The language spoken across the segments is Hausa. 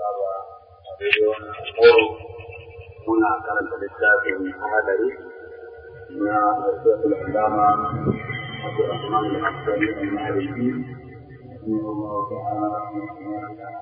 saba a daidai wannan horo muna karanta littafin hadari na Rasul Allama Abu Rahman al-Asadi al-Maliki رحمه الله تعالى رحمه الله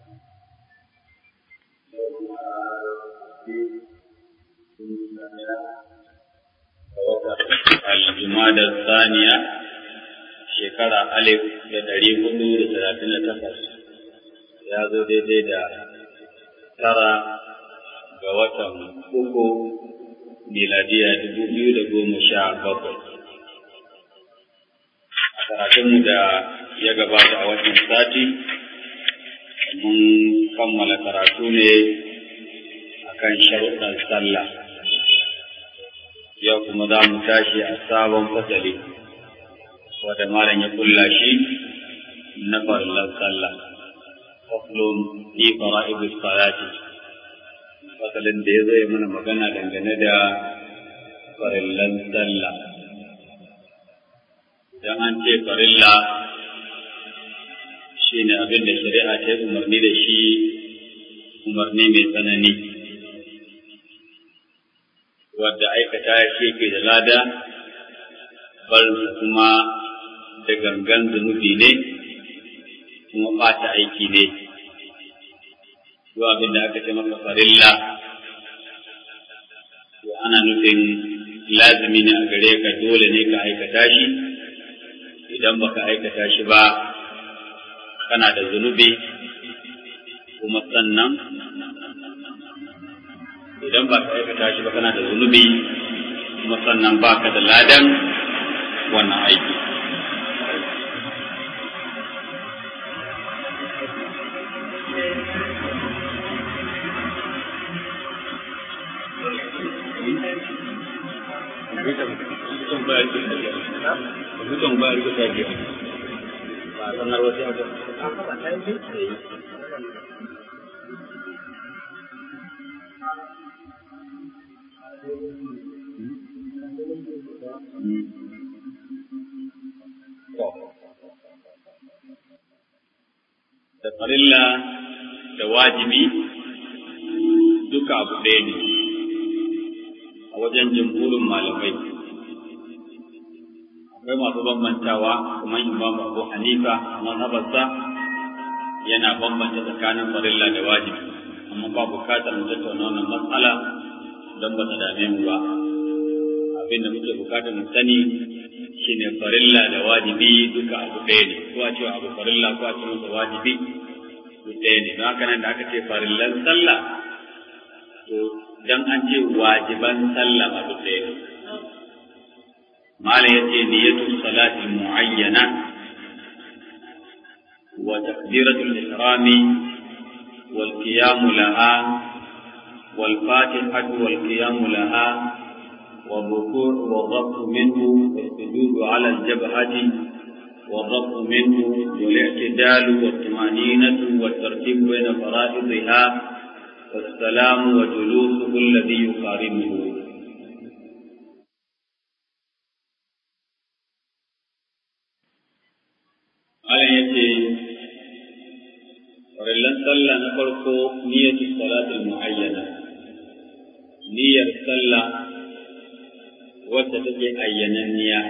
الجمادى الثانية shekara alif da ɗari hudu da talatin da takwas ya zo daidai da tara ga watan uku miladiya dubu biyu da goma sha bakwai a karatunmu da ya gabata a watan sati mun kammala karatu ne akan sharuɗan sallah yau kuma za mu tashi a sabon fasali wata malam ya kulla shi na farillan sallah faslun fi fara'id salati fasalin da ya zo ya mana magana dangane da farillan sallah dan an ce farilla shine abin da shari'a ta yi umarni da shi umarni mai tsanani wadda aikata shi ke da lada barinsa kuma da gangan zunubi ne kuma ɓata aiki ne duk abin da aka ce maka farilla to ana nufin lazimi ne a gare ka dole ne ka aikata shi idan baka aikata shi ba kana da zunubi kuma sannan idan ba ka aikata shi ba kana da zunubi kuma sannan ba ka da ladan wannan aiki Mutum ba rika ta biya. Ba sanar wasu abu. Da farilla da wajibi duka abu ɗaya ne a wajen jimhurin malamai. Akwai masu bambantawa kamar Imam Abu Hanifa a mazhabarsa yana bambanta tsakanin farilla da wajibi, amma ba bukatar mu tattauna wannan matsala don ba ta dame mu ba. Abin da muke bukatar mu sani shine farilla da wajibi duka abu ɗaya ne, ko a cewa abu farilla ko a ce masa wajibi duk ɗaya ne. Don haka nan da aka ce farillan sallah to dan an ce wajiban sallah ma duk ɗaya ne. Malam ya ce niyyatu salati mu'ayyana wa takbiratul ihrami wal qiyam laha wal fatihatu wal qiyam laha والركوع والرفع منه والسجود على الجبهة والرفع منه والاعتدال والطمأنينة والترتيب بين فرائضها والسلام وجلوسه الذي يقارنه Alan ya ce, Farillan sallah na farko niyyatu salatul mu'ayyana, niyyar sallah wacce take ayyananniya.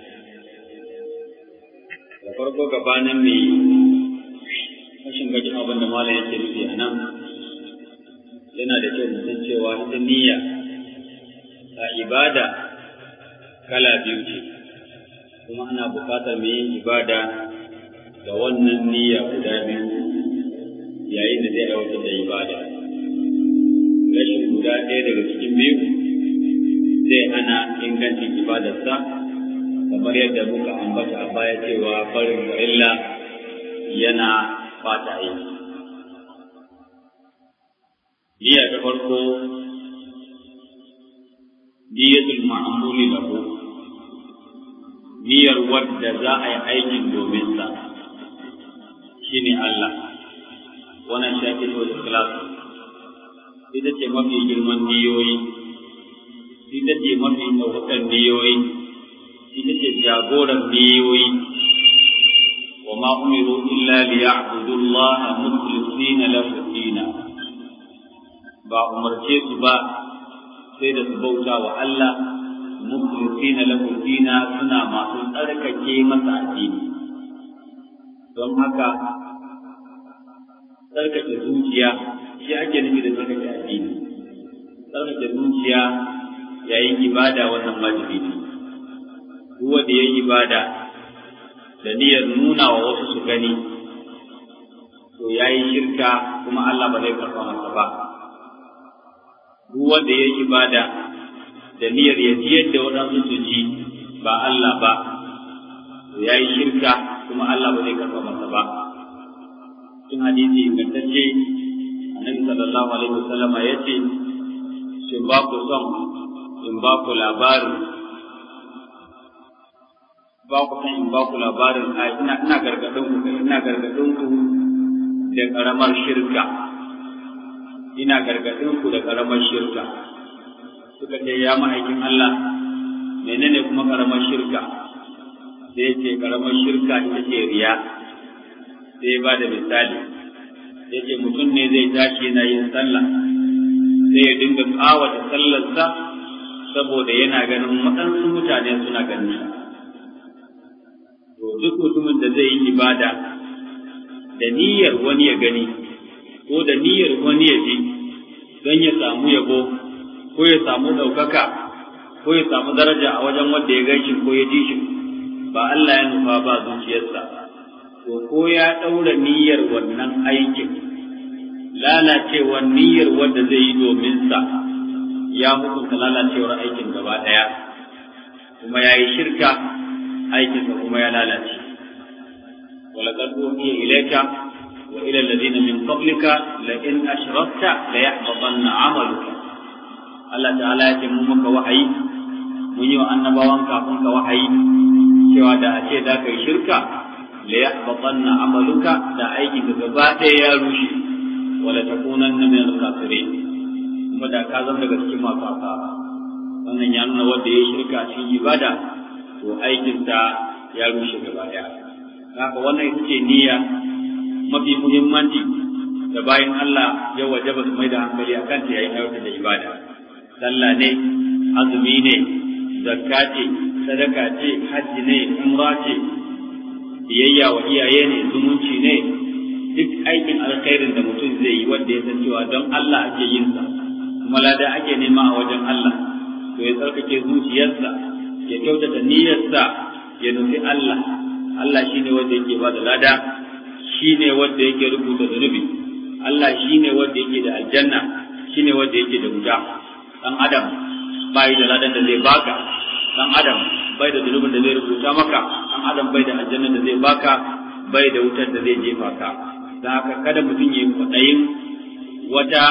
Da farko gabanin mai rashin gajin abin da malam yake nufi a nan, yana da kyau musan cewa ita niyya a ibada kala biyu ce, kuma ana buƙatar mai yin ibada da wannan niyya guda biyu yayin da zai aiwatar da ibada. Rashin guda ɗaya daga cikin biyu zai hana ingancin ibadarsa kamar yadda muka ambata a baya cewa farin farilla yana fata aiki. Niyya ta farko niyyatul ma'amuli lahu niyyar wadda za a yi aikin domin sa. shi ne Allah, wannan shakin wa ikhlas ita ce mafi girman niyoyi, ita ce mafi ɗaukakan niyoyi, ita ce jagoran niyoyi, wa ma umiru illa li ya'budu Allah mukhlisina lahu dina ba umarce su ba sai da su bauta wa Allah mukhlisina lahu dina suna masu tsarkake masa addini don haka tsarkake zuciya shi ake nufi da tsarkake addini tsarkake zuciya yayin ibada wannan wajibi ne duk wanda ya yi ibada da niyyar nuna wa wasu su gani to ya yi shirka kuma Allah ba zai karɓa masa ba duk wanda ya yi ibada da niyyar ya ji yadda waɗansu su ji ba Allah ba to ya yi shirka kuma Allah ba zai karɓa masa ba cikin hadisi ingantacce annabi sallallahu alaihi wasallama ya ce shin ba ku son in ba ku labarin ba ku san in ba ku labarin a ina ina gargadin ku ina gargadin ku da karamar shirka ina gargadin ku da karamar shirka suka ce ya ma'aikin Allah menene kuma karamar shirka sai ce karamar shirka ita ce riya sai ba da misali ya ce mutum ne zai tashi yana yin sallah sai ya dinga kawata sallarsa saboda yana ganin waɗansu mutane suna ganin sa to duk mutumin da zai yi ibada da niyyar wani ya gani ko da niyyar wani ya ji don ya samu yabo ko ya samu ɗaukaka ko ya samu daraja a wajen wanda ya gan shi ko ya ji shi ba Allah ya nufa ba zuciyarsa to ko ya ɗaura niyyar wannan aikin lalacewar niyyar wanda zai yi domin sa ya hukunta lalacewar aikin gaba ɗaya kuma ya yi shirka aikinsa kuma ya lalace ولقد أوحي إليك وإلى الذين من قبلك لئن أشركت ليحبطن عملك Allah ta'ala ya ce mun maka wahayi mun yi wa annabawan kafin ka wahayi cewa da a ce da kai shirka la yahbatanna amaluka da aiki ka gaba ɗaya ya rushe wala takunanna min al-kafirin kuma da ka zama daga cikin masu asara wannan ya nuna wanda ya shirka cikin ibada to aikinsa ya rushe gaba ɗaya haka wannan ita ce niyya mafi muhimmanci da bayan Allah ya wajaba su mai da hankali akan ta yayin aiwatar da ibada sallah ne azumi ne zakka ce sadaka ce hajji ne umra ce biyayya wa iyaye ne zumunci ne duk aikin alkhairin da mutum zai yi wanda ya san cewa don Allah ake yin sa kuma lada ake nema a wajen Allah to ya tsarkake zuciyarsa ya kyautata niyyarsa ya nufi Allah Allah shine wanda yake ba da lada shine wanda yake rubuta zunubi Allah shine wanda yake da aljanna shine wanda yake da wuta dan adam bai da ladan da zai baka dan adam bai da zunubin da zai rubuta maka dan adam bai da aljanna da zai baka bai da wutar da zai jefa ka dan haka kada mutum ya yi kwaɗayin wata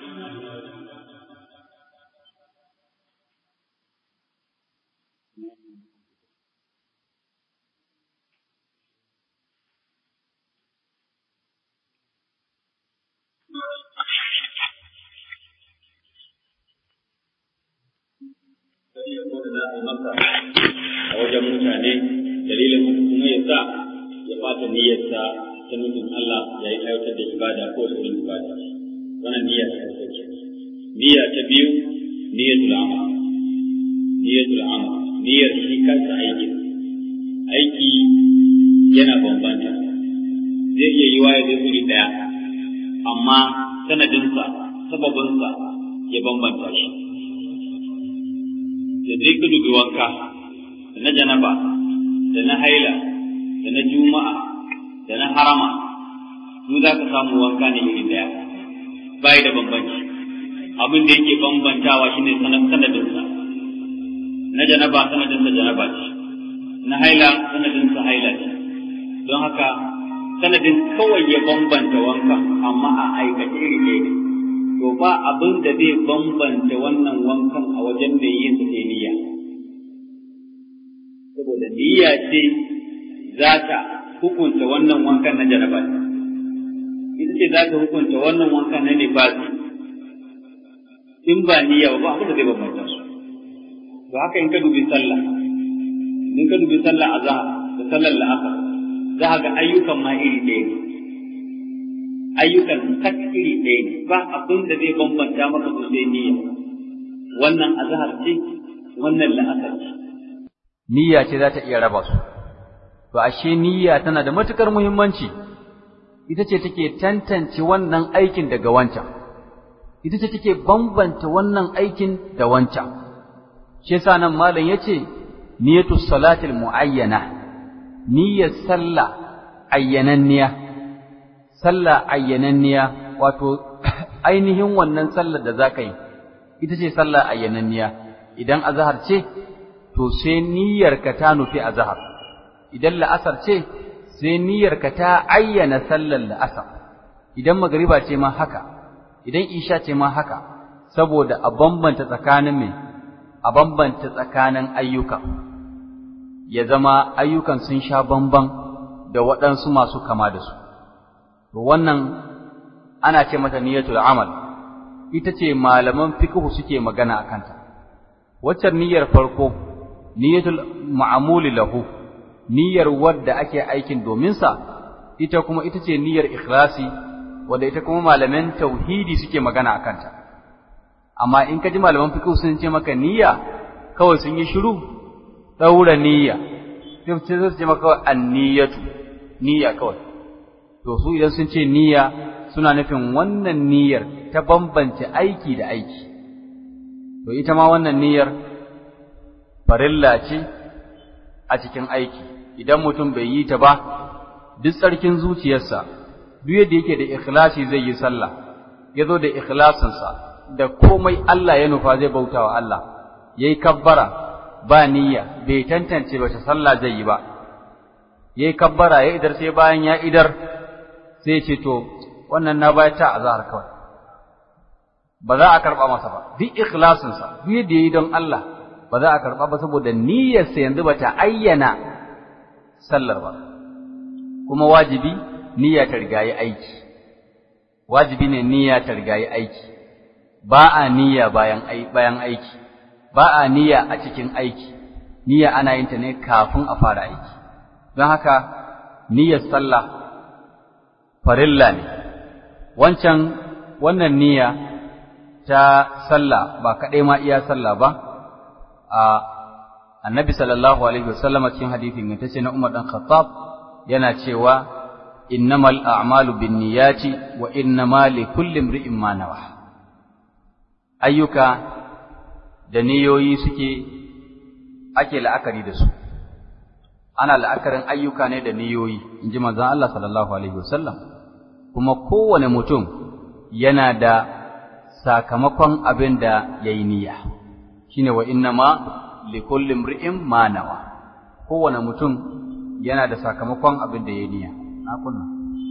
za a yi masa a wajen mutane dalilin haka kuma ya sa ya fata niyyarsa ta nufin Allah ya yi aiwatar da ibada ko saurin ibada wannan niyya ta farko ce niyya ta biyu niyyatul amal niyyatul amal niyyar shi kansa aiki aiki yana bambanta zai iya yi waye zai iri daya amma sanadinsa sababinsa ya bambanta shi da zai ka dubi wanka da na janaba da na haila da na juma'a da na harama su za ka samu wanka ne iri daya bai da bambanci abin da yake bambantawa shine sanadinsa na janaba sanadinsa janaba ce na haila sanadinsa haila ce don haka sanadin kawai ya bambanta wanka amma a aikace iri ne to ba abin da zai bambanta wannan wankan a wajen mai yin sa sai niyya saboda niyya ce za ta hukunta wannan wankan na jaraba ita ce za ta hukunta wannan wankan na nifasi in ba niyya ba abin da zai bambanta su to haka in ka dubi sallah in ka dubi sallah azhar da sallar la'asar za ka ga ayyukan ma iri ɗaya ne ayyukan kat iri ɗaya ne ba abin da zai bambanta maka su sai niyya wannan azhar ce wannan la'asar ce niyya ce za ta iya raba su to ashe niyya tana da matukar muhimmanci ita ce take tantance wannan aikin daga wancan ita ce take bambanta wannan aikin da wancan shi yasa nan malam yace niyyatu salatil muayyana niyyar sallah ayyananniya sallah ayyananniya wato ainihin wannan sallar da zaka yi ita ce sallah ayyananniya idan azhar ce to sai niyyarka ta nufi azhar idan la'asar ce sai niyyarka ta ayyana sallar la'asar idan magriba ce ma haka idan isha ce ma haka saboda a bambanta tsakanin me a bambanta tsakanin ayyuka ya zama ayyukan sun sha bamban da waɗansu masu kama da su to wannan ana ce mata niyyatul amal ita ce malaman fiqh suke magana a kanta waccan niyyar farko niyyatul ma'amuli lahu niyyar wadda ake aikin domin sa ita kuma ita ce niyyar ikhlasi wadda ita kuma malaman tauhidi suke magana a kanta amma in ka ji malaman fiqh sun ce maka niyya kawai sun yi shiru daura niyya sai su ce maka an-niyyatu niyya kawai to su idan sun ce niyya suna nufin wannan niyyar ta bambance aiki da aiki to ita ma wannan niyyar farilla ce a cikin aiki idan mutum bai yi ta ba duk tsarkin zuciyarsa duk yadda yake da ikhlasi zai yi sallah ya zo da ikhlasinsa da komai Allah ya nufa zai bauta wa Allah yayi kabbara ba niyya bai tantance wace sallah zai yi ba yayi kabbara ya idar sai bayan ya idar sai ya ce to wannan na bayar ta azhar kawai ba za a karba masa ba duk ikhlasinsa duk yadda yayi don Allah ba za a karba ba saboda niyyarsa yanzu ba ta ayyana sallar ba kuma wajibi niyya ta rigayi aiki wajibi ne niyya ta rigayi aiki ba a niyya bayan bayan aiki ba a niyya a cikin aiki niyya ana yin ta ne kafin a fara aiki don haka niyyar sallah farilla ne wancan wannan niyya ta sallah ba kaɗai ma iya sallah ba a annabi sallallahu alaihi wasallam cikin hadisi mai tace na Umar dan Khattab yana cewa innamal a'malu binniyati wa innama likulli imri'in ma nawa ayyuka da niyoyi suke ake la'akari da su ana la'akarin ayyuka ne da niyoyi inji manzon Allah sallallahu alaihi wasallam kuma kowane mutum yana da sakamakon abin da yayi niyya shine wa innama likulli imri'in ma nawa kowane mutum yana da sakamakon abin da yayi niyya na kunna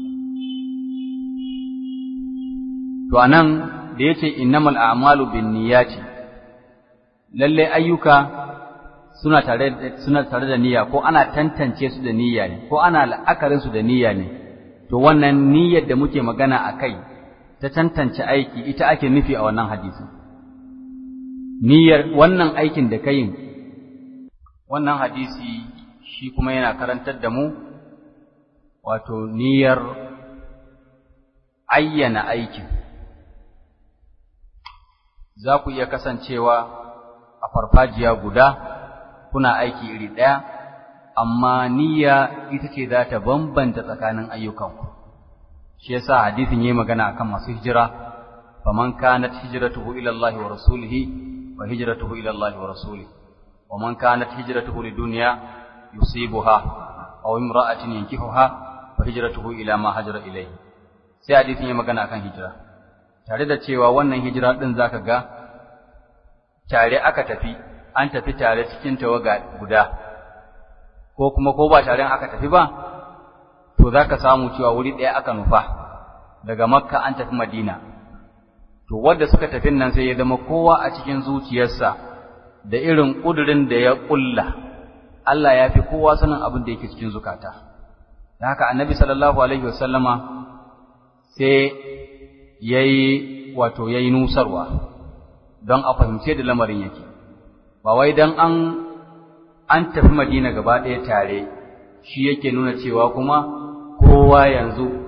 to anan da yace innamal a'malu binniyati lalle ayyuka suna tare suna tare da niyya ko ana tantance su da niyya ne ko ana la'akarin su da niyya ne to wannan niyyar da muke magana akai ta tantance aiki ita ake nufi a wannan hadisi niyyar wannan aikin da kai wannan hadisi shi kuma yana karantar da mu wato niyyar ayyana aikin za ku iya kasancewa a farfajiya guda kuna aiki iri ɗaya amma niyya ita ce za ta bambanta tsakanin ayyukanku shi yasa hadisin yayi magana akan masu hijira faman kanat hijratuhu ila Allah wa rasulihi wa hijratuhu ila Allah wa rasulihi wa man kanat hijratuhu lidunya yusibuha aw imra'atin yankihuha fa hijratuhu ila ma hajara ilayhi sai hadisin yayi magana akan hijira tare da cewa wannan hijira din zaka ga tare aka tafi an tafi tare cikin tawaga guda ko kuma ko ba tare aka tafi ba to zaka samu cewa wuri ɗaya aka nufa daga makka an tafi madina to wanda suka tafi nan sai ya zama kowa a cikin zuciyarsa da irin ƙudurin da ya ƙulla Allah ya fi kowa sanin abin da yake cikin zukata da haka annabi sallallahu alaihi wasallama sai yayi wato yayi nusarwa don a fahimce da lamarin yake ba wai dan an an tafi Madina gaba ɗaya tare shi yake nuna cewa kuma kowa yanzu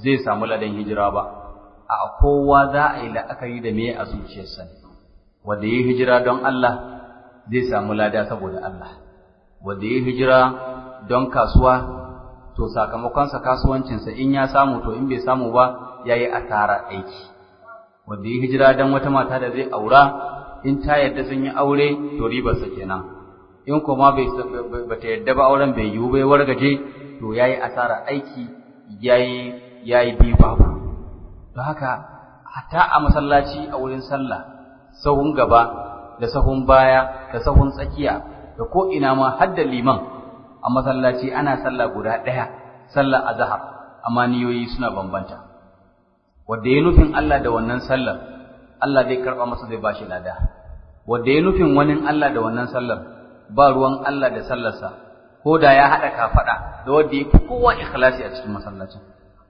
zai samu ladan hijira ba a kowa za a yi la'akari da me a zuciyarsa wanda ya hijira don Allah zai samu lada saboda Allah wanda ya hijira don kasuwa to sakamakonsa kasuwancinsa in ya samu to in bai samu ba ya yi asara aiki wanda ya hijira don wata mata da zai aura in ta yadda sun yi aure to ribarsa kenan in kuma bai bata yadda ba auren bai yiwu bai wargaje to ya yi asara aiki ya yi biyu babu don haka hatta a masallaci a wurin sallah sahun gaba da sahun baya da sahun tsakiya da ko ina ma har da liman a masallaci ana sallah guda ɗaya sallar azhar amma niyoyi suna bambanta wanda ya nufin Allah da wannan sallar Allah zai karba masa zai bashi lada wanda ya nufin wani Allah da wannan sallar ba ruwan Allah da sallarsa ko da ya haɗa kafaɗa da wanda ya fi kowa ikhlasi a cikin masallacin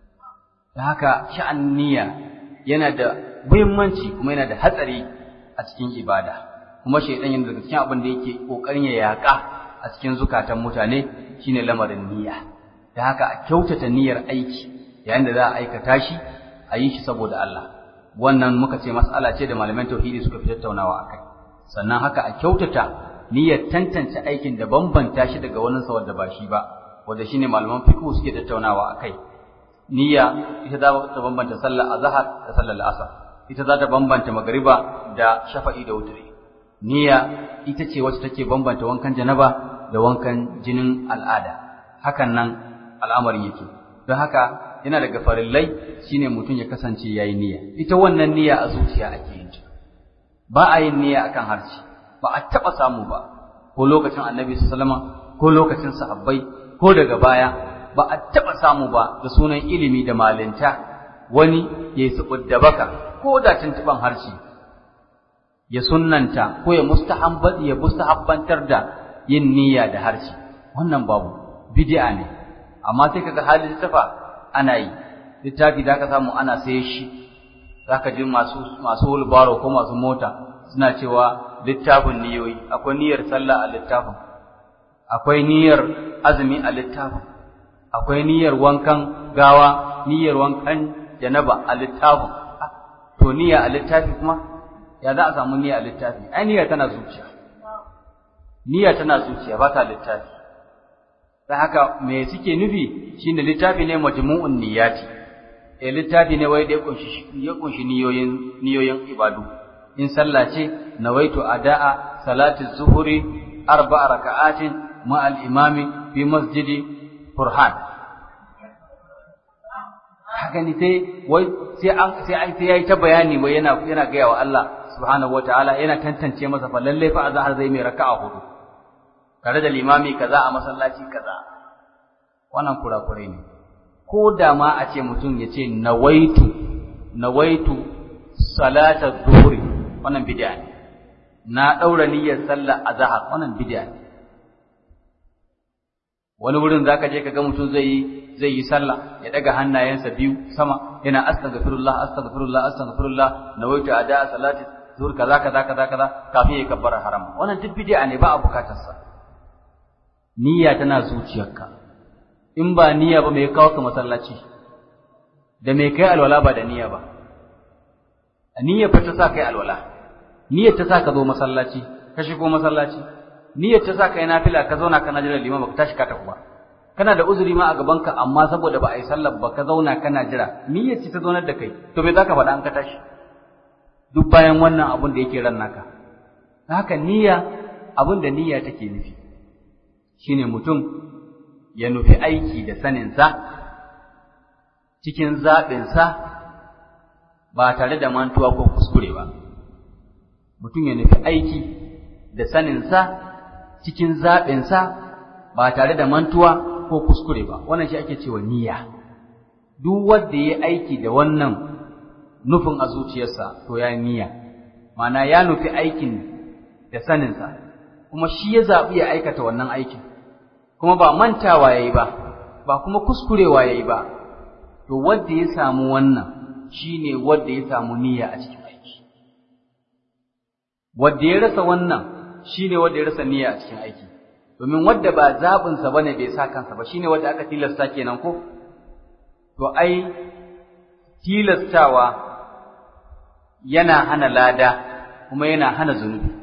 da haka sha'an niyya yana da muhimmanci kuma yana da hatsari a cikin ibada kuma shaidan yana daga cikin abin da yake kokarin ya yaka a cikin zukatan mutane shine lamarin niyya da haka a kyautata niyyar aiki yayin da za a aikata shi a yi shi saboda Allah wannan muka ce mas'ala ce da malaman tauhidi suka fi tattaunawa akai sannan haka a kyautata niyyar tantance aikin da bambanta shi daga wani sa wanda ba shi ba wanda shine malaman fiqh suke tattaunawa akai niyya ita za ta bambanta sallar azhar da sallar asar ita za ta bambanta magariba da shafa'i da wutri niyya ita ce wacce take bambanta wankan janaba da wankan jinin al'ada hakan nan al'amarin yake don haka yana daga farillai shine mutum ya kasance yayi niyya ita wannan niyya a zuciya ake yin ta ba a yin niyya akan harshe ba a taba samu ba ko lokacin annabi sallallahu alaihi ko lokacin sahabbai ko daga baya ba a taba samu ba da sunan ilimi da malinta wani ya yi da baka ko da tuntuban harshe ya sunnanta ko ya mustahabbat ya mustahabbantar da yin niyya da harshe wannan babu bid'a ne amma sai kaga halin tafa ana yi littafi da ka samu ana saye shi zaka ji masu masu wulbaro ko masu mota suna cewa littafin niyoyi akwai niyyar sallah a littafin akwai niyyar azumi a littafin akwai niyyar wankan gawa niyyar wankan janaba a littafin to niyya a littafi kuma ya za a samu niyya a littafi ai niyya tana zuciya niyya tana zuciya ba ta littafi dan haka me suke nufi shine littafi ne majmu'un niyyati eh littafi ne wai da ya kunshi ya kunshi niyoyin niyoyin ibadu in sallah ce nawaitu ada'a salati zuhuri arba'a raka'atin ma al-imami fi masjidi furhan haka ni sai wai sai an sai an sai yayi ta bayani wai yana yana ga wa Allah subhanahu wataala yana tantance masa fa lalle fa azhar zai mai raka'a hudu tare da limami kaza a masallaci kaza wannan kurakurai ne ko da ma a ce mutum ya ce nawaitu nawaitu salata dhuhri wannan bid'a ne na daura niyyar sallar azhar wannan bid'a ne wani wurin zaka je kaga mutum zai yi zai yi sallah ya daga hannayensa biyu sama yana astaghfirullah astaghfirullah astaghfirullah nawaitu ada salati zuhur kaza kaza kaza kaza kafin ya kabbara haram wannan duk bid'a ne ba a bukatar sa niyya tana zuciyarka in ba niyya ba mai kawo ka masallaci da mai kai alwala ba da niyya ba niyya fa ta sa kai alwala niyyar ta sa ka zo masallaci ka shigo masallaci niyyar ta sa kai nafila ka zauna kana jira liman baka tashi ka tafi ba kana da uzuri ma a gaban ka amma saboda ba a yi sallar ba ka zauna kana jira niyyar ce ta zaunar da kai to me zaka faɗa an ka tashi duk bayan wannan abun da yake ran naka haka niyya abun da niyya take nufi shine mutum ya nufi aiki da saninsa cikin zaɓinsa ba tare da mantuwa ko kuskure ba mutum ya nufi aiki da saninsa cikin zaɓinsa ba tare da mantuwa ko kuskure ba wannan shi ake cewa niyya duk wanda ya aiki da wannan nufin a zuciyarsa to ya niyya ma'ana ya nufi aikin da saninsa kuma shi ya zaɓi ya aikata wannan aikin kuma ba mantawa yayi ba ba kuma kuskurewa yayi ba to wanda ya samu wannan shine wanda ya samu niyya a cikin aiki wanda ya rasa wannan shine wanda ya rasa niyya a cikin aiki domin wanda ba zabin sa bane bai sa kansa ba shine wanda aka tilasta kenan ko to ai tilastawa yana hana lada kuma yana hana zunubi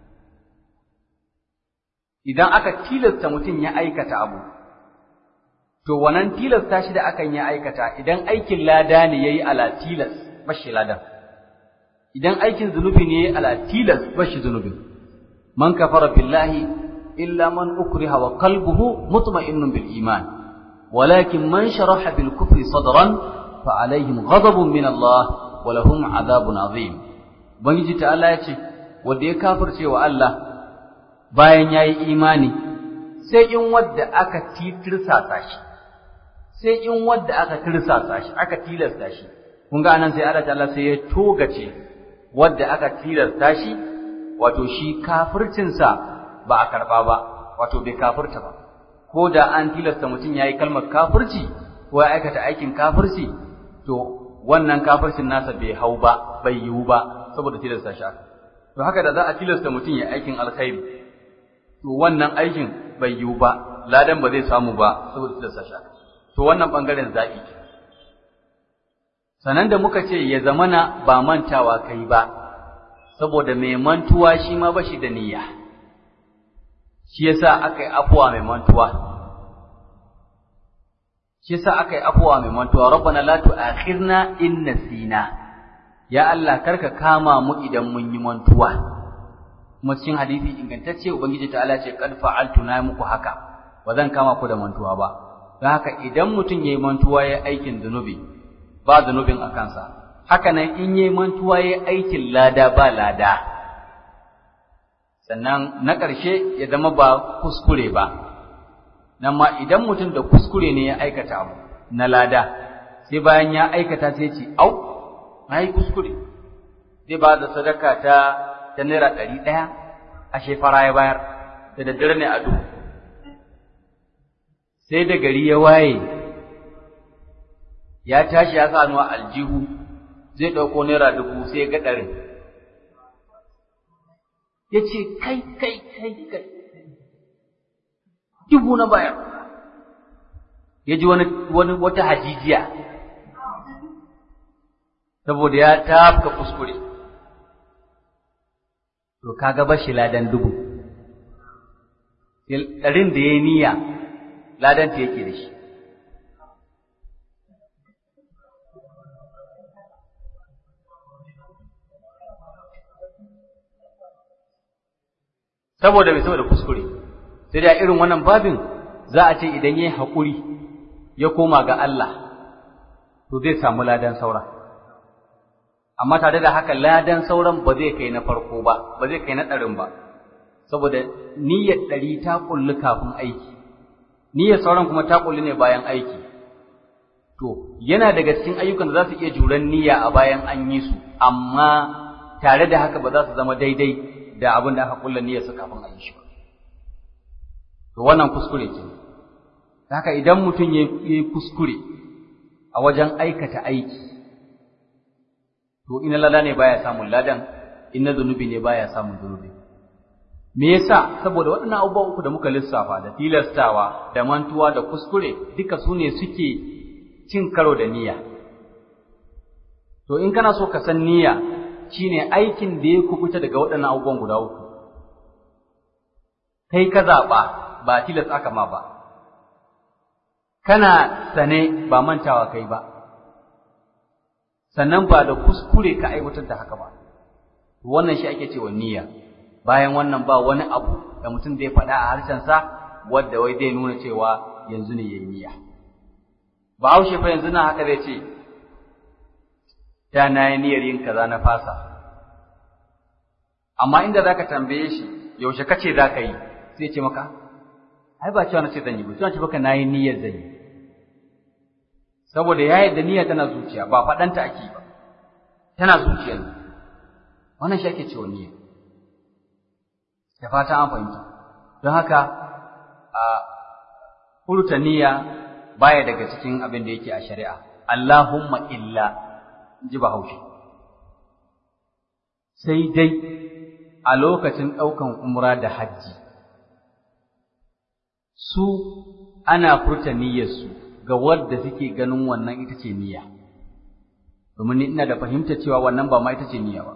idan aka tilasta mutum ya aikata abu to wannan tilasta shi da akan ya aikata idan aikin lada ne yayi ala tilas bashi ladan idan aikin zunubi ne yayi ala tilas bashi zunubin man kafara billahi illa man ukriha wa qalbuhu mutma'innun bil iman walakin man sharaha bil kufri sadran fa alaihim ghadabun min Allah wa lahum adhabun azim ubangiji ta'ala ya ce wanda ya kafirce wa Allah bayan yayi imani sai in wadda aka tirsasa shi sai in wadda aka tirsasa shi aka tilasta shi kun ga anan sai Allah ta'ala sai ya togace wadda aka tilasta shi wato shi kafircinsa ba a karba ba wato bai kafirta ba ko da an tilasta mutum yayi kalmar kafirci ko ya aikata aikin kafirci to wannan kafircin nasa bai hau ba bai yiwu ba saboda tilasta shi to haka da za a tilasta mutum ya aikin alkhairi to wannan aikin bai yiwu ba ladan ba zai samu ba saboda tilasta shi to wannan bangaren zaɓi sanan da muka ce ya zamana ba mantawa kai ba saboda mai mantuwa shi ma bashi da niyya shi yasa aka yi afuwa mai mantuwa shi yasa aka yi afuwa mai mantuwa rabbana la tu'akhirna in nasina ya Allah karka kama mu idan mun yi mantuwa kuma cikin hadisi ingantacce ubangiji ta'ala ce qad fa'altu na muku haka ba zan kama ku da mantuwa ba don haka idan mutum yayi mantuwa yayi aikin zunubi ba zunubin a kansa haka nan in yayi mantuwa yayi aikin lada ba lada sannan na ƙarshe ya zama ba kuskure ba nan ma idan mutum da kuskure ne ya aikata abu na lada sai bayan ya aikata sai ce au na yi kuskure zai ba da sadaka ta ta naira ɗari ɗaya a shefara ya bayar da daddare ne a duhu sai da gari ya waye ya tashi ya sa a aljihu zai ɗauko naira dubu sai ga ɗarin ya ce kai kai kai kai dubu na bayar ya ji wani wani wata hajijiya saboda ya tafka kuskure to kaga bashi ladan dubu ɗarin da ya yi niyya ladan ta yake da shi saboda mai saboda kuskure sai da irin wannan babin za a ce idan yayi haƙuri ya koma ga Allah to zai samu ladan saura amma tare da haka ladan sauran ba zai kai na farko ba ba zai kai na ɗarin ba saboda niyyar ɗari ta kulli kafin aiki niyyar sauran kuma ta kulli ne bayan aiki to yana daga cikin ayyukan da za su iya juran niyya a bayan an yi su amma tare da haka ba za su zama daidai da abin da aka kulla niyyar su kafin a yi shi ba to wannan kuskure ke haka idan mutum ya yi kuskure a wajen aikata aiki to ina lada ne baya samun ladan ina zunubi ne baya samun zunubi me yasa saboda waɗannan abubuwa uku da muka lissafa da tilastawa da mantuwa da kuskure duka su ne suke cin karo da niyya to in kana so ka san niyya shine aikin da ya kubuta daga waɗannan abubuwan guda uku kai ka zaɓa ba tilas aka ma ba kana sane ba mantawa kai ba sannan ba da kuskure ka aiwatar da haka ba wannan shi ake cewa niyya bayan wannan ba wani abu da mutum zai faɗa a harshensa wadda wai zai nuna cewa yanzu ne yayi niyya ba haushe fa yanzu na haka zai ce da na yi niyyar yin kaza na fasa amma inda zaka tambaye shi yaushe kace zaka yi sai ce maka ai ba cewa nace zan yi ba cewa ce baka nayi niyyar zan yi saboda ya yadda niyyar tana zuciya ba faɗanta ake ba tana zuciya ne wannan shi ake cewa niyya da fata an fahimta don haka a furta niyya baya daga cikin abin da yake a shari'a Allahumma illa ji bahaushe sai dai a lokacin ɗaukan umra da hajji su ana furta niyyarsu ga wadda suke ganin wannan ita ce niyya domin ni ina da fahimtar cewa wannan ba ma ita ce niyya ba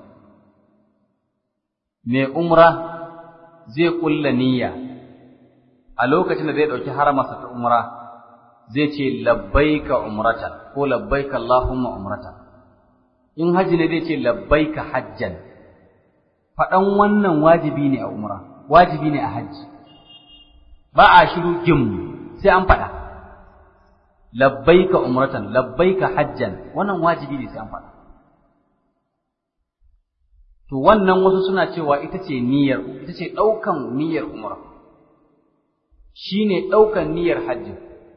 mai umra zai ƙulla niyya a lokacin da zai ɗauki haramarsa ta umra zai ce labbaika umratan ko labbaika Allahumma umratan in haji ne zai ce labbaika hajjan faɗan wannan wajibi ne a umra wajibi ne a hajji ba a shiru gim sai an faɗa labbaika umratan labbaika hajjan wannan wajibi ne sai an faɗa to wannan wasu suna cewa ita ce niyyar ita ce ɗaukan niyyar umra shine ɗaukan niyyar hajji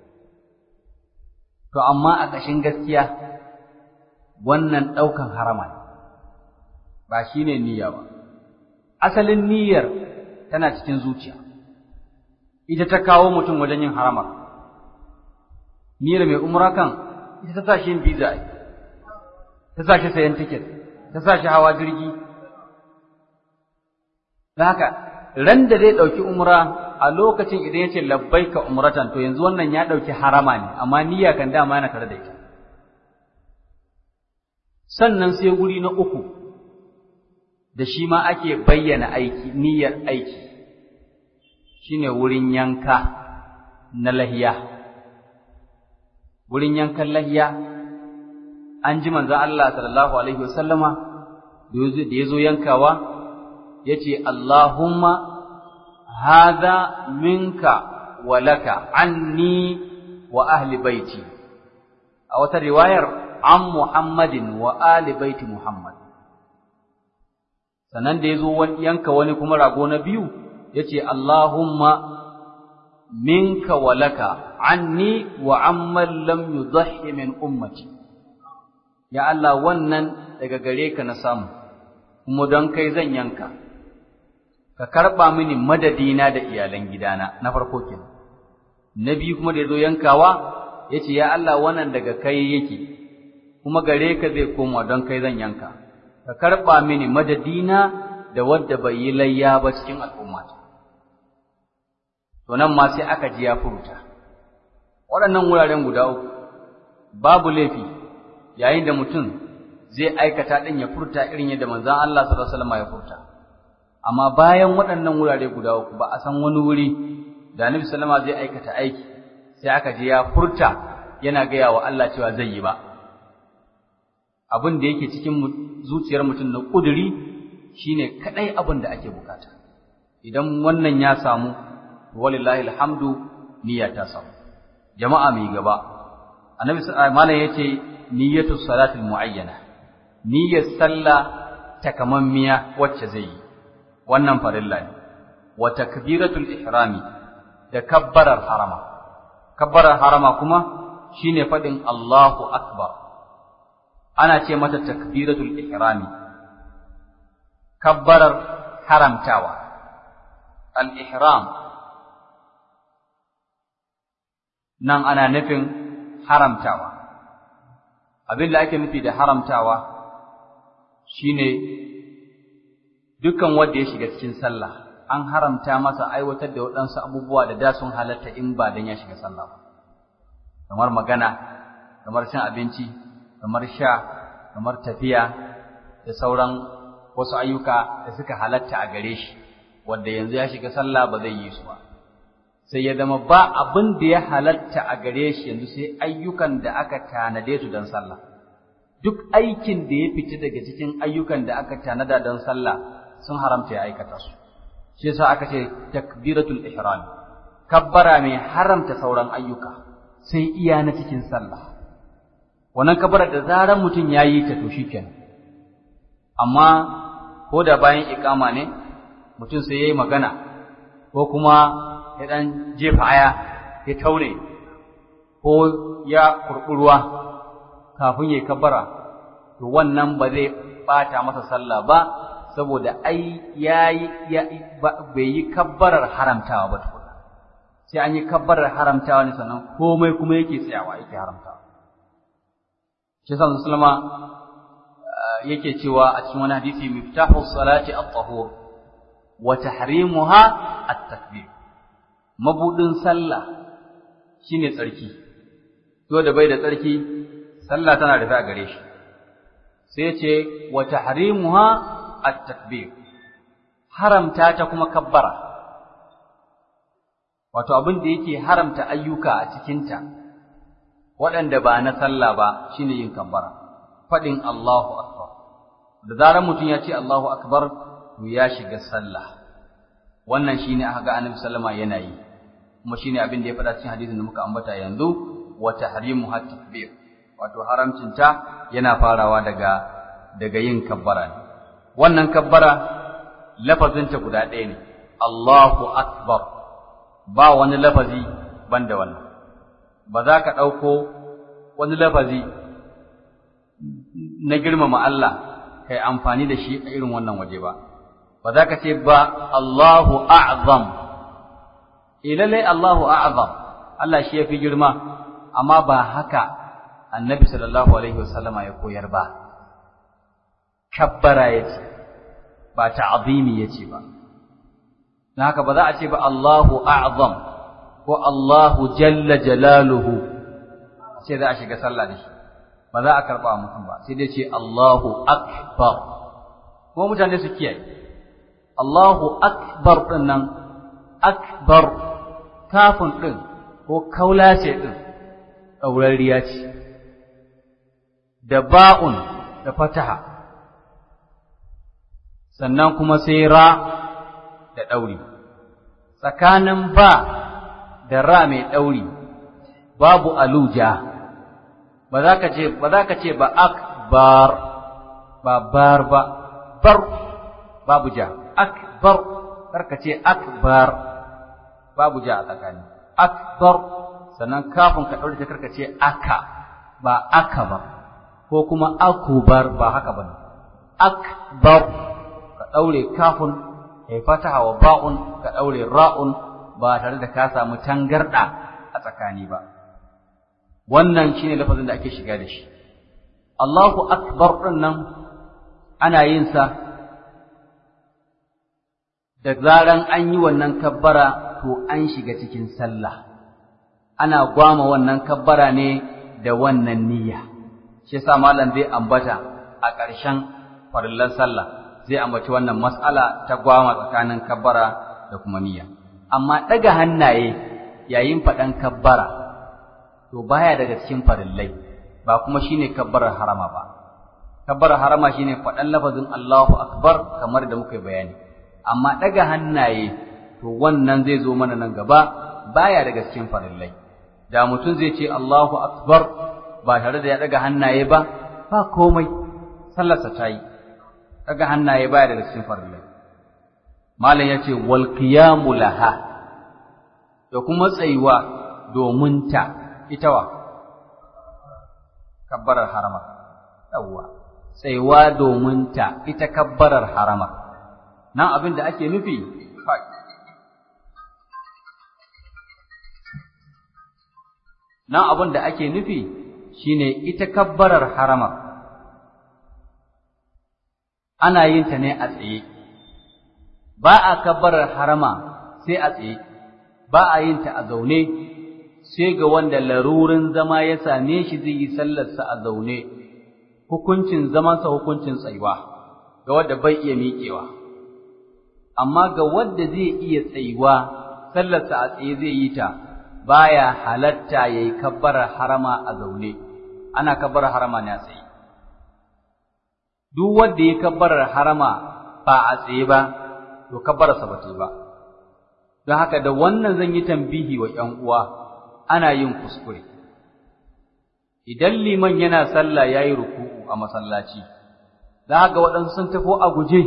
to amma a ƙashin gaskiya wannan ɗaukan harama ne ba shine niyya ba asalin niyyar tana cikin zuciya ita ta kawo mutum wajen yin haramar niyyar mai umra kan ita ta sa shi yin visa ta sa shi sayan tiket ta sa shi hawa jirgi da haka ran da zai ɗauki umra a lokacin idan ya ce labbaika umratan to yanzu wannan ya ɗauki harama ne amma niyya kan dama yana tare da ita sannan sai wuri na uku da shi ma ake bayyana aiki niyyar aiki shine wurin yanka na lahiya wurin yankan lahiya an ji manzon Allah sallallahu alaihi wasallama da yazo yankawa yace Allahumma hadha minka wa laka anni wa ahli baiti a wata riwayar an Muhammadin wa ali baiti Muhammad sannan da yazo yanka wani kuma rago na biyu yace Allahumma minka wa laka anni wa amman lam yudhi min ummati ya Allah wannan daga gare ka na samu kuma don kai zan yanka ka karba mini madadina da iyalan gidana na farko kenan na biyu kuma da yazo yankawa yace ya Allah wannan daga kai yake kuma gare ka zai koma don kai zan yanka ka karba mini madadina da wadda bai yi layya ba cikin al'ummata to nan ma sai aka ji ya furta waɗannan wuraren guda uku babu laifi yayin da mutum zai aikata ɗin ya furta irin yadda manzon Allah sallallahu alaihi wasallam ya furta amma bayan waɗannan wurare guda uku ba a san wani wuri da Annabi sallama zai aikata aiki sai aka ji ya furta yana gaya wa Allah cewa zai yi ba abin da yake cikin zuciyar mutum na ƙuduri shine kadai abin da ake bukata idan wannan ya samu walillahi alhamdu niyya ta samu jama'a mai gaba annabi malam yace niyyatu salatil muayyana niyyar sallah takamammiya wacce zai yi wannan farilla ne wa takbiratul ihrami da kabbarar harama kabbarar harama kuma shine fadin Allahu akbar ana ce mata takbiratul ihrami kabbarar haramtawa al-ihram nan ana nufin haramtawa abin da ake nufi da haramtawa shine dukkan wanda ya shiga cikin sallah an haramta masa aiwatar da waɗansu abubuwa da da sun halatta in ba dan ya shiga sallah ba kamar magana kamar cin abinci kamar sha kamar tafiya da sauran wasu ayyuka da suka halatta a gare shi wanda yanzu ya shiga sallah ba zai yi su ba sai ya zama ba abin da ya halatta a gare shi yanzu sai ayyukan da aka tanade su don sallah duk aikin da ya fita daga cikin ayyukan da aka tanada don sallah sun haramta ya aikata su shi yasa aka ce takbiratul ihram kabbara mai haramta sauran ayyuka sai iya na cikin sallah wannan kabbara da zaran mutum ya yi ta to shikenan amma ko da bayan iqama ne mutum sai yayi magana ko kuma ya ɗan jefa aya ya taure ko ya kurɓi ruwa kafin ya kabbara to wannan ba zai ɓata masa sallah ba saboda ai yayi bai yi kabbarar haramtawa ba tukuna sai an yi kabbarar haramtawa ne sannan komai kuma yake tsayawa yake haramtawa shi yasa sallama yake cewa a cikin wani hadisi miftahu salati at-tahur wa tahrimuha at-takbir mabudin sallah shine tsarki to da bai da tsarki sallah tana rufe a gare shi sai ce wa tahrimuha at-takbir haramta ta kuma kabbara wato abin da yake haramta ayyuka a cikinta waɗanda ba na sallah ba shine yin kabbara faɗin Allahu akbar da zarar mutum ya ce Allahu akbar to ya shiga sallah wannan shine aka ga Annabi sallama yana yi kuma shine abin da ya faɗa cikin hadisin da muka ambata yanzu wa tahrimu takbir wato haramcin ta yana farawa daga daga yin kabbara ne wannan kabbara lafazin ta guda ɗaya ne Allahu akbar ba wani lafazi banda wannan ba za ka ɗauko wani lafazi na girmama Allah kai amfani da shi a irin wannan waje ba ba za ka ce ba Allahu a'zam ilalai Allahu a'zam Allah shi yafi girma amma ba haka annabi sallallahu alaihi wasallama ya koyar ba kabbara yace ba ta'zimi yace ba dan haka ba za a ce ba Allahu a'zam ko Allahu jalla jalaluhu sai za a shiga sallah da shi ba za a karba mutum ba sai dai ce Allahu akbar kuma mutane su kiyaye Allahu akbar din nan akbar kafin din ko kaulace din ɗaurariya ce da ba'un da fataha sannan kuma sai ra da ɗauri tsakanin ba da ra mai ɗauri babu aluja ba za ka ce ba za ka ce ba akbar ba bar ba bar babu ja akbar karka ce akbar babu ja a tsakani akbar sannan kafin ka ɗaure ta karka ce aka ba aka ba ko kuma akubar ba haka ba akbar ka ɗaure kafin kai fataha wa ba'un ka ɗaure ra'un ba tare da ka samu tangarɗa a tsakani ba wannan shine lafazin da ake shiga da shi Allahu akbar ɗin nan ana yin sa da zaran an yi wannan kabbara to an shiga cikin sallah ana gwama wannan kabbara ne da wannan niyya shi yasa malam zai ambata a ƙarshen farillan sallah zai ambaci wannan mas'ala ta gwama tsakanin kabbara da kuma niyya amma ɗaga hannaye yayin faɗan kabbara to baya daga cikin farillai ba kuma shine kabbarar harama ba kabbarar harama shine faɗan lafazin Allahu akbar kamar da muka bayani amma ɗaga hannaye to wannan zai zo mana nan gaba baya daga cikin farillai da mutum zai ce Allahu akbar ba tare da ya ɗaga hannaye ba ba komai sallarsa ta yi ɗaga hannaye baya daga cikin farillai malam ya ce wal qiyamu laha da kuma tsayuwa domin ta ita wa kabbarar harama yawwa tsayuwa domin ta ita kabbarar harama nan abin da ake nufi nan abin da ake nufi shine ita kabbarar harama ana yin ta ne a tsaye ba a kabbarar harama sai a tsaye ba a yin ta a zaune sai ga wanda larurin zama ya same shi zai yi sallarsa a zaune hukuncin zamansa hukuncin tsayuwa ga wanda bai iya miƙewa amma ga wanda zai iya tsayuwa sallarsa a tsaye zai yi ta baya halatta yayi kabbarar harama a zaune ana kabbarar harama ne a tsaye duk wanda ya kabbarar harama ba a tsaye ba to kabbararsa ba ta yi ba don haka da wannan zan yi tambihi wa ƴan uwa ana yin kuskure idan liman yana sallah yayi ruku'u a masallaci za ga waɗansu sun tafi a guje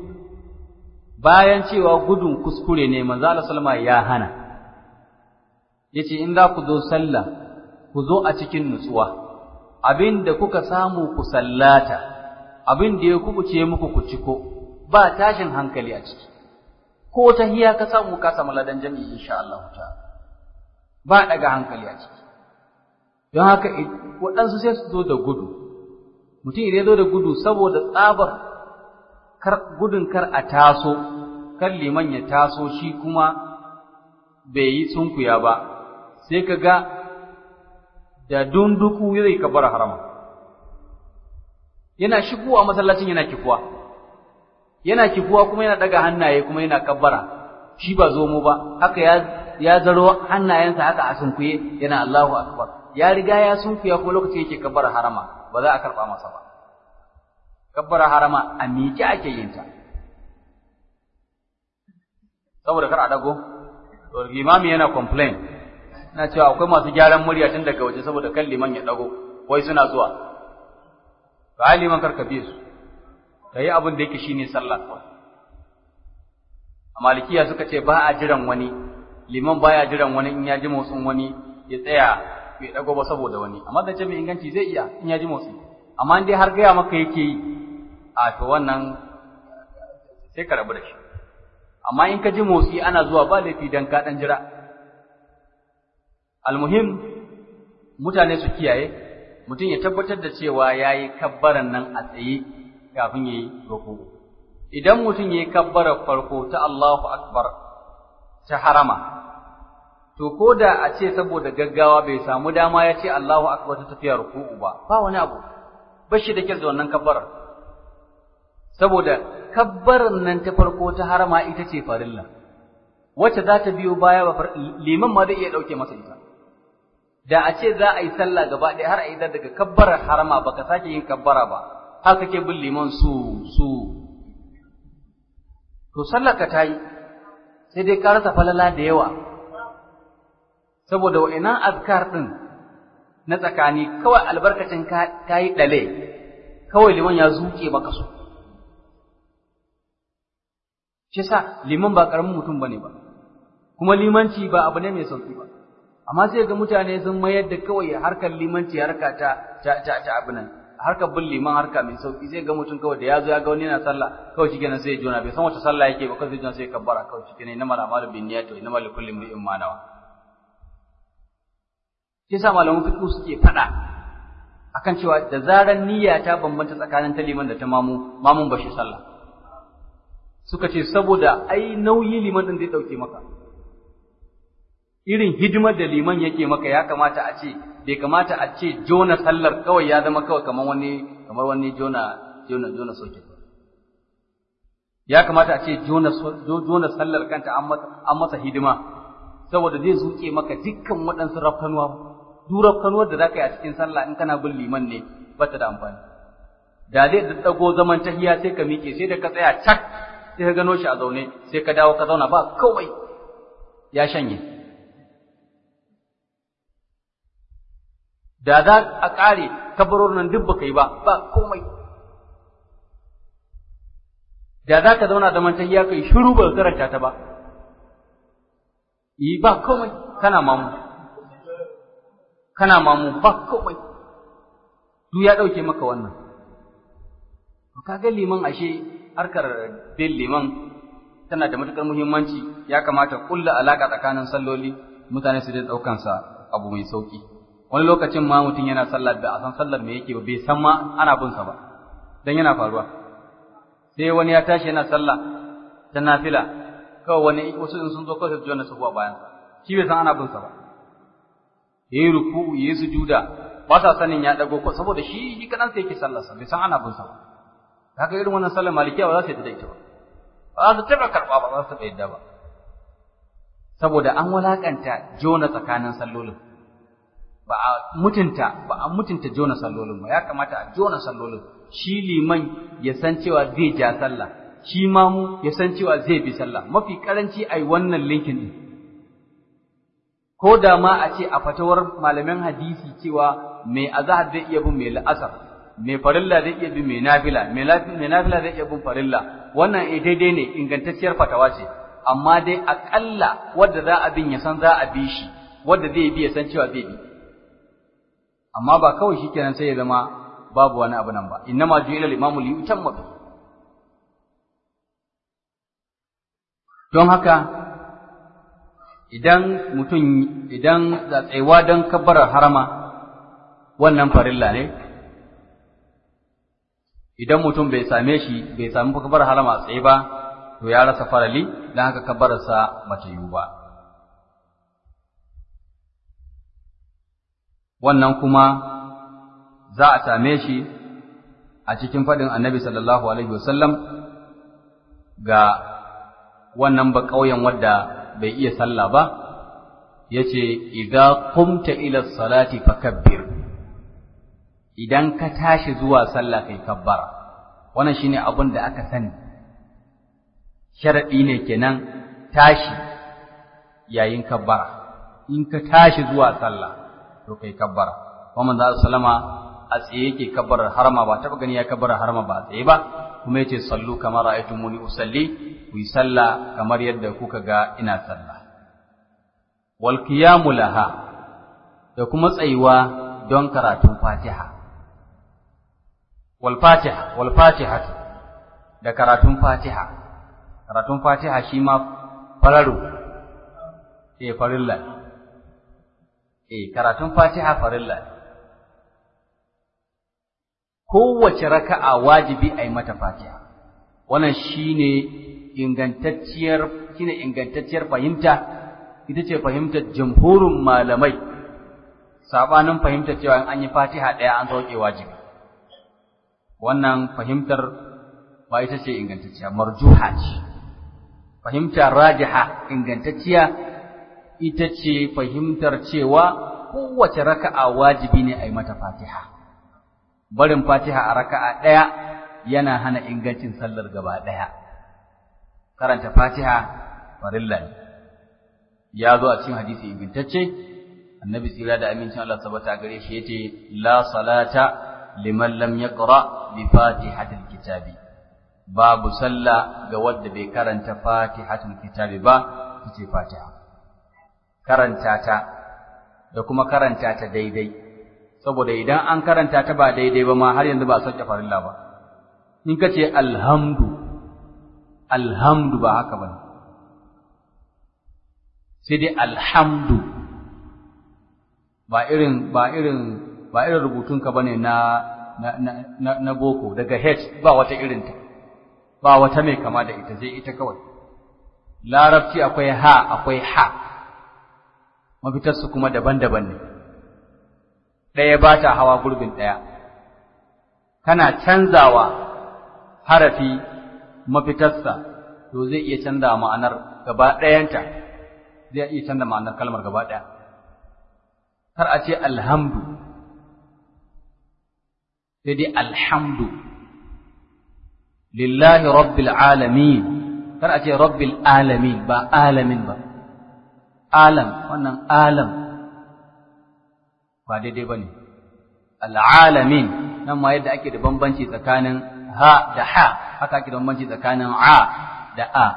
bayan cewa gudun kuskure ne manzo Allah sallama ya hana yace in za ku zo sallah ku zo a cikin nutsuwa abinda kuka samu ku sallata abin da ya kubuce muku ku ciko ba tashin hankali a ciki ko tahiya ka samu ka samu ladan jami'i insha Allah ta'ala ba daga hankali a ciki don haka waɗansu sai su zo da gudu mutum idan ya zo da gudu saboda tsabar kar gudun kar a taso kar liman ya taso shi kuma bai yi sunkuya ba sai ka ga da dunduku zai ka bar harama yana shigowa masallacin yana kifuwa yana kifuwa kuma yana daga hannaye kuma yana kabbara shi ba zomo ba haka ya ya zaro hannayensa haka a sunkuye yana Allahu akbar ya riga ya sunkuya ko lokacin yake kabbara harama ba za a karba masa ba kabbara harama a miƙe ake yin ta saboda kar a dago to limami yana complain na cewa akwai masu gyaran murya tun daga waje saboda kan liman ya dago wai suna zuwa to ai liman karka bi su kai abin da yake shine sallah kawai a malikiya suka ce ba a jiran wani liman baya jiran wani in ya ji motsin wani ya tsaya bai dago ba saboda wani amma da ce mai inganci zai iya in ya ji motsi amma in dai har gaya maka yake yi a to wannan sai ka rabu da shi amma in ka ji motsi ana zuwa ba laifi dan ka dan jira almuhim mutane su kiyaye mutum ya tabbatar da cewa yayi kabbaran nan a tsaye kafin yayi ruku idan mutum yayi kabbara farko ta Allahu akbar ta harama to ko da a ce saboda gaggawa bai samu dama ya ce Allahu akbar ta tafiya ruku'u ba ba wani abu bashi da kyau da wannan kabbarar saboda kabbarar nan ta farko ta harama ita ce farilla wacce za ta biyo baya ba liman ma zai iya dauke masa ita da a ce za a yi sallah gaba ɗaya har a yi daga kabbarar harama baka sake yin kabbara ba har kake bin liman su su to sallar ka ta yi sai dai ka rasa falala da yawa saboda wa'innan azkar ɗin na tsakani kawai albarkacin ka yi ɗale kawai liman ya zuke maka su shi sa liman ba ƙaramin mutum ba ne ba kuma limanci ba abu ne mai sauƙi ba amma sai ga mutane sun mayar da kawai harkar limanci harka ta ta ta, ta abu nan harkar bin liman harka mai sauƙi sai ga mutum kawai da ya zo ya ga wani yana sallah kawai shi kenan sai ya jona bai san wata sallah yake ba kawai sai jona sai ya kabbara kawai shi kenan inna mala malu bin niyyati wa inna mala kulli imrin ma nawa shi sa malaman fiqh suke faɗa akan cewa da zaran niyya ta bambanta tsakanin ta liman da ta mamu mamun bashi sallah suka ce saboda ai nauyi liman din zai dauke maka irin hidimar da liman yake maka ya kamata a ce bai kamata a ce jona sallar kawai ya zama kawai kamar wani kamar wani jona jona jona soke ya kamata a ce jona jona sallar kanta an masa an masa hidima saboda zai zuke maka dukkan waɗansu rafkanuwa duk rafkanuwar da zaka yi a cikin sallah in kana bin liman ne bata da amfani da zai daddago zaman tahiya sai ka miƙe sai da ka tsaya cak sai ka gano shi a zaune sai ka dawo ka zauna ba kawai ya shanye da za a ƙare kabarorin nan duk baka yi ba ba komai da za ka zauna zaman tahiya kai shiru ba karanta ta ba yi ba komai kana mamu kana mamu ba komai duk ya ɗauke maka wannan to kaga liman ashe harkar bin liman tana da matukar muhimmanci ya kamata kulla alaka tsakanin salloli mutane su da daukan sa abu mai sauki wani lokacin ma mutum yana sallah da a san sallar me yake ba bai san ma ana bin sa ba dan yana faruwa sai wani ya tashi yana sallah ta nafila kawai wani wasu in sun zo kawai su jona su a bayan shi bai san ana bin sa ba yayi ruku'u yayi sujuda ba sa sanin ya dago ko saboda shi shi kadan sai yake sallar sa bai san ana bin sa ba haka irin wannan sallar malikiya ba za su yi da ita ba ba za su taɓa karɓa ba za su taɓa yadda ba saboda an walakanta jona tsakanin sallolin ba a mutunta ba a mutunta jona sallolin ba ya kamata a jona sallolin shi liman ya san cewa zai ja sallah shi mamu ya san cewa zai bi sallah mafi karanci ai wannan linkin din ko da ma a ce a fatawar malaman hadisi cewa mai azhar zai iya bin mai la'asar mai farilla zai iya bin mai nafila mai nafila zai iya bin farilla wannan eh daidai ne ingantacciyar fatawa ce amma dai aƙalla wadda za a bin ya san za a bi shi wadda zai bi ya san cewa zai bi amma ba kawai shikenan sai ya zama babu wani abu nan ba innama ju'ila al-imamu li yutamma bi don haka idan mutum idan tsaiwa don kabbarar harama wannan farilla ne idan mutum bai same shi bai sami kabbar harama tsaye ba to ya rasa farali dan haka kabbararsa bata yiwu ba wannan kuma za a same shi a cikin faɗin annabi sallallahu alaihi wasallam ga wannan ba ƙauyen wadda bai iya sallah ba yace idza qumta ila salati fakabbir idan ka tashi zuwa sallah kai kabbara wannan shine abin da aka sani sharadi ne kenan tashi yayin kabbara in ka tashi zuwa sallah to kai kabbara kuma manzo sallama a tsaye yake kabbarar harama ba taba gani ya kabbarar harama ba a tsaye ba kuma yace sallu kamar ra'aytumuni usalli ku yi sallah kamar yadda kuka ga ina sallah wal qiyamu laha da kuma tsayuwa don karatun Fatiha wal Fatiha wal Fatiha da karatun Fatiha karatun Fatiha shi ma fararo eh farilla eh karatun Fatiha farilla kowace raka'a wajibi a yi mata Fatiha wannan shine ingantacciyar shine ingantacciyar fahimta ita ce fahimtar jamhurin malamai sabanin fahimtar cewa an yi Fatiha ɗaya an sauke wajibi wannan fahimtar ba ita ce ingantacciya marjuha ce fahimtar rajiha ingantacciya ita ce fahimtar cewa kowace raka'a wajibi ne a yi mata Fatiha barin Fatiha a raka'a ɗaya yana hana ingancin sallar gaba ɗaya karanta Fatiha farilla ne ya zo a cikin hadisi ingantacce annabi tsira da amincin Allah sabata gare shi yace la salata liman lam yaqra bi fatihatil kitabi babu sallah ga wanda bai karanta fatihatul kitabi ba yace fatiha karanta ta da kuma karanta ta daidai saboda idan an karanta ta ba daidai ba ma har yanzu ba a sauke farilla ba in ka ce alhamdu alhamdu ba haka ba sai dai alhamdu ba irin ba irin ba irin rubutunka bane na na, na, na boko daga h ba wata irinta ba wata mai kama da ita sai ita kawai larabci akwai ha akwai ha mafitarsu kuma daban-daban ne ɗaya ba ta hawa gurbin ɗaya kana canzawa harafi mafitarsa to zai iya canza ma'anar gaba ɗayanta zai iya canza ma'anar kalmar gaba ɗaya kar a ce alhamdu sai dai alhamdu lillahi rabbil alamin kar a ce rabbil alamin ba alamin ba alam wannan alam ba daidai ba ne al'alamin nan ma yadda ake da bambanci tsakanin ha da ha haka ake da bambanci tsakanin a da a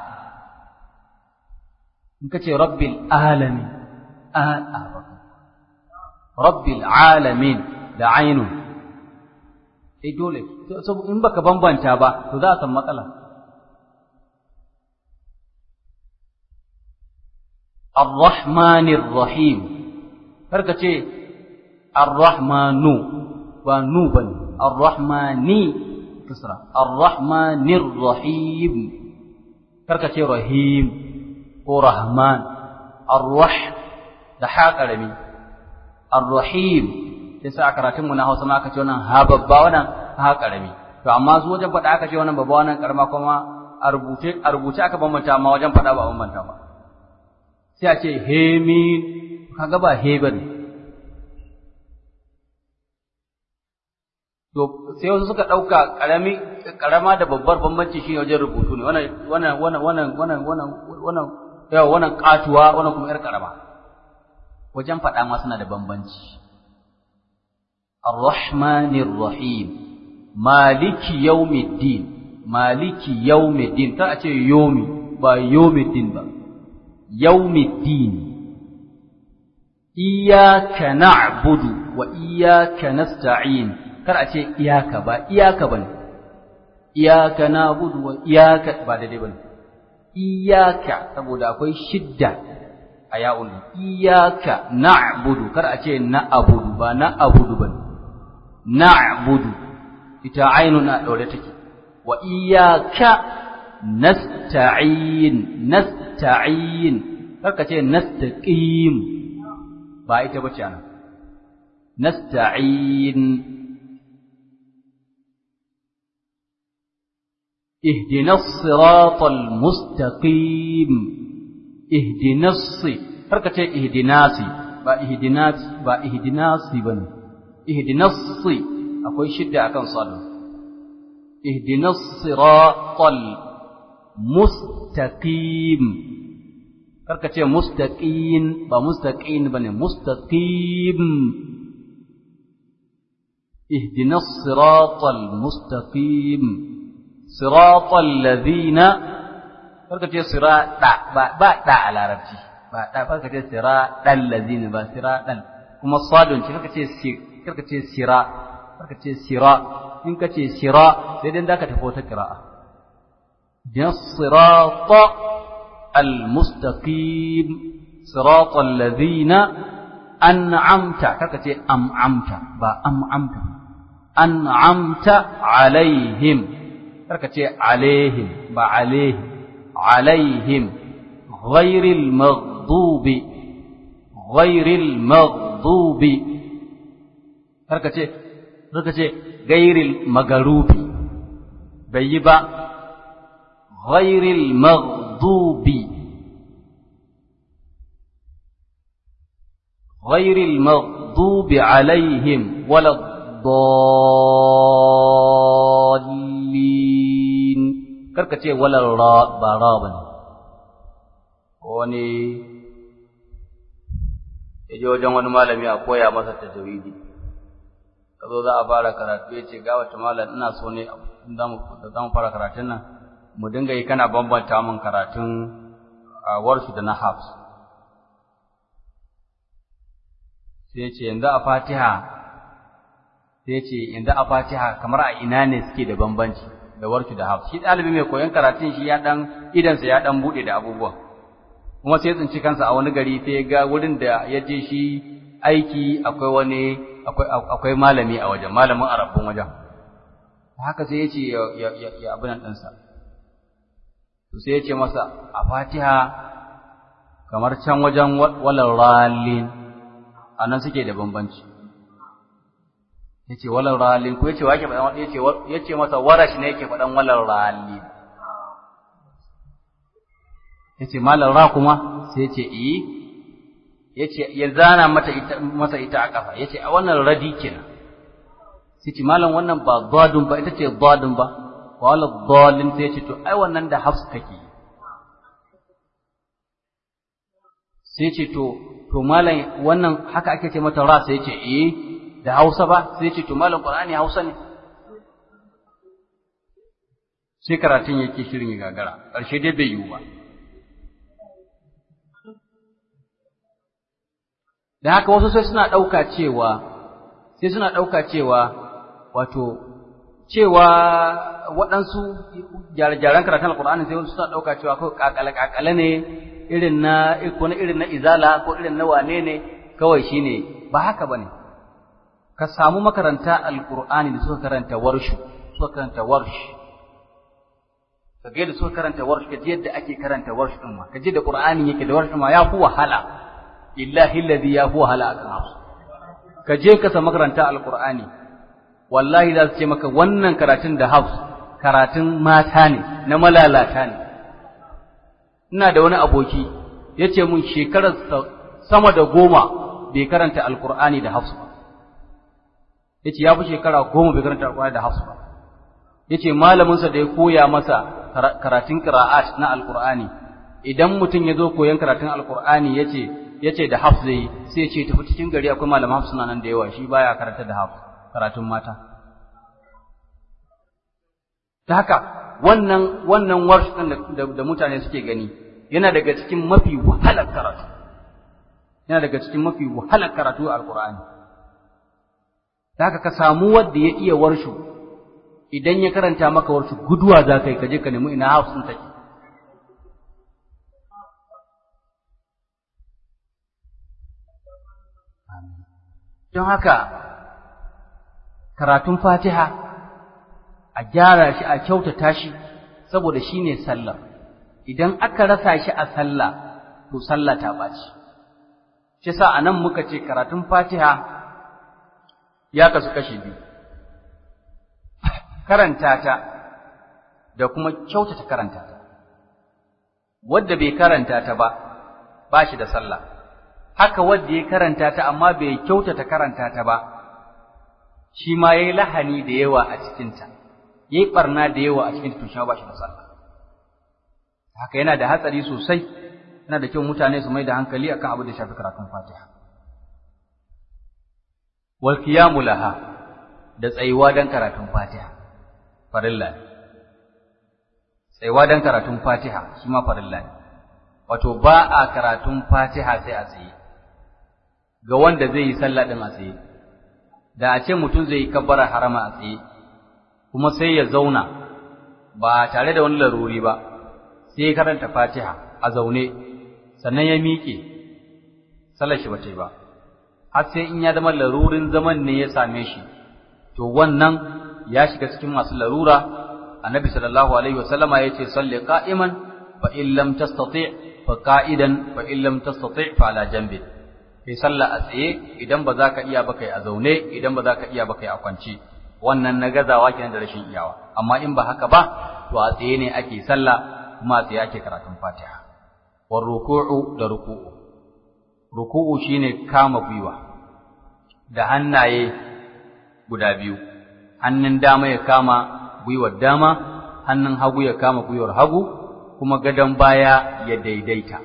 in ka ce rabbil alamin a a rabbil alamin da ainun eh dole in baka bambanta ba to za a san matsala الرحمن الرحيم karka ce الرحمن ba nu bane الرحماني كسرى الرحمن الرحيم karka ce rahim ko rahman الرح da ha karami الرحيم yasa a karatun mu na Hausa ma aka ce wannan ha babba wannan ha karami to amma su wajen faɗa aka ce wannan babba wannan karama kuma a rubuce a rubuce aka bambanta amma wajen faɗa ba bambanta ba sai a ce hemin kaga ba he bane to sai wasu suka ɗauka ƙarami ƙarama da babbar bambanci shi wajen rubutu ne wannan wannan wannan wannan wannan wannan wannan yawa wannan ƙatuwa wannan kuma ƴar ƙarama wajen faɗa ma suna da bambanci الرحمن الرحيم مالك يوم الدين مالك يوم الدين ta ce yomi ba yomi din ba يوم الدين إياك نعبد وإياك نستعين kar a ce iyaka ba iyaka bane iyaka na'budu wa iyaka ba daidai bane iyaka saboda akwai shidda a ya'un iyaka na'budu kar a ce na'budu ba na'budu bane na'budu ita ainun a daure take wa iyaka nasta'in nasta'in karka ce nastaqim ba ita bace ana nasta'in ihdinas siratal mustaqim ihdinas karka ce ihdinasi ba ihdinas ba ihdinasi bane ihdinas akwai shidda akan sadun ihdinas siratal mustaqim karka ce mustaqin ba mustaqin bane mustaqim ihdinas siratal mustaqim siratal ladina karka ce sirata ba ba da a larabci ba da karka ce siratal ladina ba siratal kuma sadun ce karka ce karka ce sira karka ce sira in ka ce sira sai dai zaka tafi wata qira'a الصراط المستقيم صراط الذين أنعمت كتي أمعمت با أمعمت أنعمت عليهم كتي عليهم با عليهم عليهم غير المغضوب غير المغضوب كتي كتي غير المغلوب بيبا غير المغضوب غير المغضوب عليهم ولا الضالين karkace wala ra ba ra bane wani yaje wajen wani malami a koya masa tajwidi kazo za a fara karatu yace ga wata malam ina so ne za mu fara karatun nan mu dinga yi kana bambanta min karatun warsu da na hafs sai ce yanzu a fatiha sai ce yanzu a fatiha kamar a ina ne suke da bambanci da warsu da hafs shi ɗalibi mai koyon karatun shi ya ɗan idansa ya ɗan buɗe da abubuwa kuma sai tsinci kansa a wani gari sai ga wurin da ya je shi aiki akwai wani akwai malami a wajen malamin arabun wajen haka sai ya ce ya abin ɗinsa to sai ya ce masa a fatiha kamar can wajen walar ralin a nan suke da bambanci ya ce walar ralin ko ya ce wake faɗan ya ce masa warash ne yake faɗan walar ralin ya ce malar ra kuma sai ya ce iyi ya ce ya zana masa ita a ƙafa ya ce a wannan radi kenan sai ce malam wannan ba zadun ba ita ce zadun ba wala dhalin sai ce to ai wannan da hafs take sai ce to to malam wannan haka ake ce mata ra sai ce eh da Hausa ba sai ce to malam Qur'ani Hausa ne sai karatun yake shirin ya gagara ƙarshe dai bai yiwu ba da haka wasu sai suna ɗauka cewa sai suna ɗauka cewa wato cewa waɗansu gyare-gyaren karatun alkur'ani sai wasu suna ɗauka cewa ko kakale-kakale ne irin na ko na irin na izala ko irin na wane ne kawai shine ba haka bane ka samu makaranta alkur'ani da suka karanta warshu suka karanta warsh ka ga yadda suka karanta warsh ka ji yadda ake karanta warsh din ma ka ji da qur'ani yake da warsh ma ya fi wahala illahi alladhi ya fi wahala akan hausa ka je ka samu makaranta alkur'ani wallahi za su ce maka wannan karatun da hafs karatun mata ne na malalata ne ina da wani aboki ya ce mun shekarar sama da goma bai karanta alkur'ani da hafs ba ya ce ya fi shekara goma bai karanta alkur'ani da hafs ba ya ce malaminsa da ya koya masa karatun kira'at na alkur'ani idan mutum ya zo koyon karatun alkur'ani ya ce ya ce da hafs zai sai ce tafi cikin gari akwai malam hafs na nan da yawa shi baya karanta da hafs karatun mata ta haka wannan wannan warsh din da mutane suke gani yana daga cikin mafi wahalar karatu yana daga cikin mafi wahalar karatu a alqur'ani ta haka ka samu wanda ya iya warshu idan ya karanta maka warshu guduwa za ka yi ka je ka nemi ina hafs din take don haka karatun fatiha a gyara shi a kyautata shi saboda shi ne sallah idan aka rasa shi a sallah to sallah ta ɓaci shi sa a nan muka ce karatun fatiha ya kasu kashi biyu karanta ta da kuma kyautata karanta ta wanda bai karanta ta ba ba shi da sallah haka wanda ya karanta ta amma bai kyautata karanta ta ba shi ma yayi lahani da yawa a cikin ta yayi barna da yawa a cikin ta to shi ba shi da sallah haka yana da hatsari sosai yana da kyau mutane su mai da hankali akan abu da shafi karatun Fatiha wal qiyamu laha da tsayuwa dan karatun Fatiha farilla ne tsayuwa dan karatun Fatiha shi ma farilla ne wato ba a karatun Fatiha sai a tsaye ga wanda zai yi sallah din a tsaye da a ce mutum zai yi kabbara harama a tsaye kuma sai ya zauna ba tare da wani laruri ba sai ya karanta Fatiha a zaune sannan ya miƙe sallar shi bace ba har sai in ya zama larurin zaman ne ya same shi to wannan ya shiga cikin masu larura annabi sallallahu alaihi wasallama yace salli qa'iman fa in lam tastati fa qa'idan fa in lam tastati fa ala janbi kai sallah a tsaye idan ba za ka iya ba kai a zaune idan ba za ka iya ba kai a kwance wannan na gazawa kenan da rashin iyawa amma in ba haka ba to a tsaye ne ake sallah kuma a tsaye ake karatun Fatiha war ruku'u da ruku'u ruku'u shine kama gwiwa da hannaye guda biyu hannun dama ya kama gwiwar dama hannun hagu ya kama gwiwar hagu kuma gadon baya ya daidaita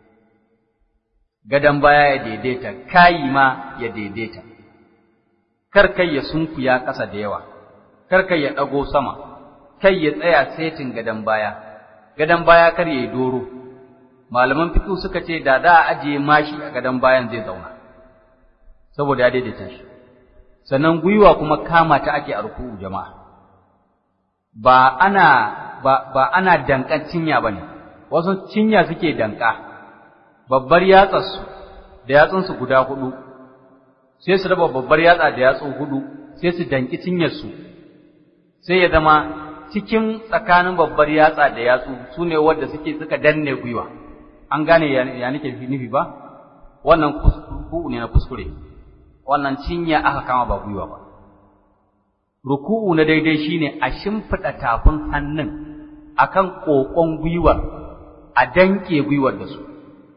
gadon baya ya daidaita kayi ma ya daidaita kar kai ya sunkuya ƙasa da yawa kar kai ya ɗago sama kai ya tsaya setin gadon baya gadon baya kar ya yi doro malaman fiqh suka ce da da a ajiye mashi a gadon bayan zai zauna saboda ya daidaita shi sannan gwiwa kuma kama ta ake a ruku'u jama'a ba ana ba, ba ana dankan cinya bane wasu cinya suke danka babbar yatsarsu da yatsunsu guda hudu sai su raba babbar yatsa da yatsu hudu sai su danki cinyarsu sai ya zama cikin tsakanin babbar yatsa da yatsu su ne wadda suke suka danne gwiwa an gane ya nake nufi ba wannan kuskure ne na kuskure wannan cinya aka kama ba gwiwa ba ruku'u na daidai shine a shimfiɗa tafin hannun akan ƙoƙon gwiwar a danke gwiwar da su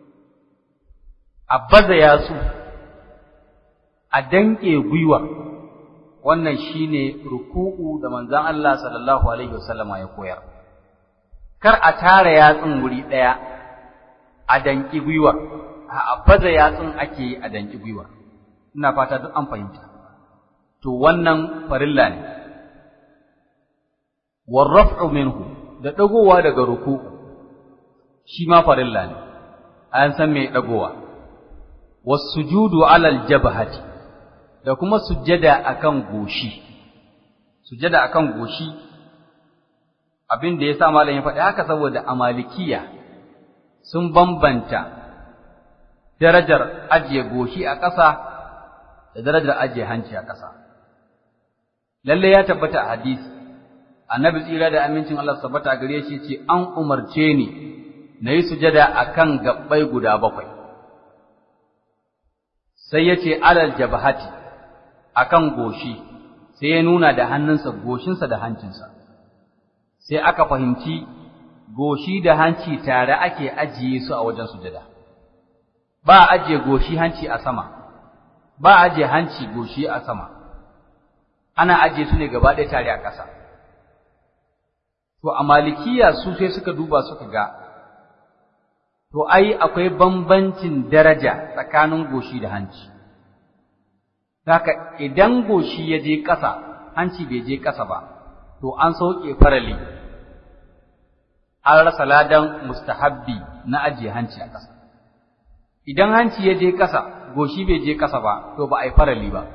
a baza yatsu a danke gwiwar wannan shine ruku'u da manzon Allah sallallahu alaihi wasallama ya koyar kar a tara yatsun wuri ɗaya a danki gwiwar a baza yatsun ake yi a danki gwiwar ina fata duk an fahimta to wannan farilla ne warraf'u minhu da dagowa daga ruku'u shi ma farilla ne an san me dagowa wasujudu alal jabhati da kuma sujjada akan goshi sujjada akan goshi abin da yasa malam ya faɗi haka saboda amalikiya sun bambanta darajar ajiye goshi a ƙasa da darajar ajiye hanci a ƙasa. Lalle ya tabbata a hadisi, annabi tsira da amincin Allah tabbata a gare shi ce an umarce ni na yi sujada a kan gaɓɓai guda bakwai. Sai ya ce alal jabahati a kan goshi, sai ya nuna da hannunsa goshinsa da hancinsa. Sai aka fahimci goshi da hanci tare ake ajiye su a wajen sujada. Ba a ajiye goshi hanci a sama. ba aje hanci goshi a sama ana aje su ne gaba ɗaya tare a ƙasa to a malikiya su sai suka duba suka ga to ai akwai bambancin daraja tsakanin goshi da hanci haka idan goshi ya je ƙasa hanci bai je ƙasa ba to an sauke farali an rasa ladan mustahabbi na ajiye hanci a ƙasa idan hanci ya je ƙasa goshi bai je ƙasa ba, to ba a yi farali ba.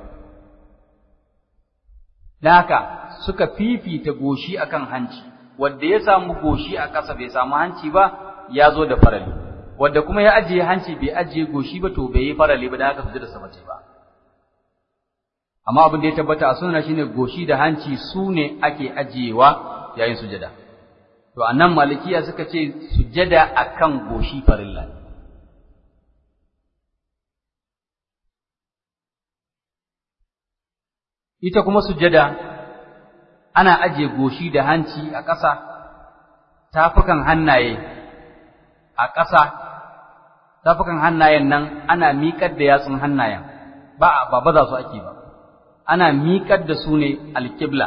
Da haka suka fifita goshi akan hanci, wadda ya samu goshi a ƙasa bai samu hanci ba, ya zo da farali. Wadda kuma ya ajiye hanci bai ajiye goshi ba, to bai yi farali ba, da haka su da sabace ba. Amma abin da ya tabbata a sunna shine goshi da hanci su ne ake ajiyewa yayin sujada. To a nan malikiya suka ce sujada akan goshi farilla ne. ita kuma sujada ana aje goshi da hanci a ƙasa tafukan hannaye a ƙasa tafukan hannayen nan ana miƙar da yatsun hannayen ba ba baza su ake ba ana miƙar da su ne alƙibla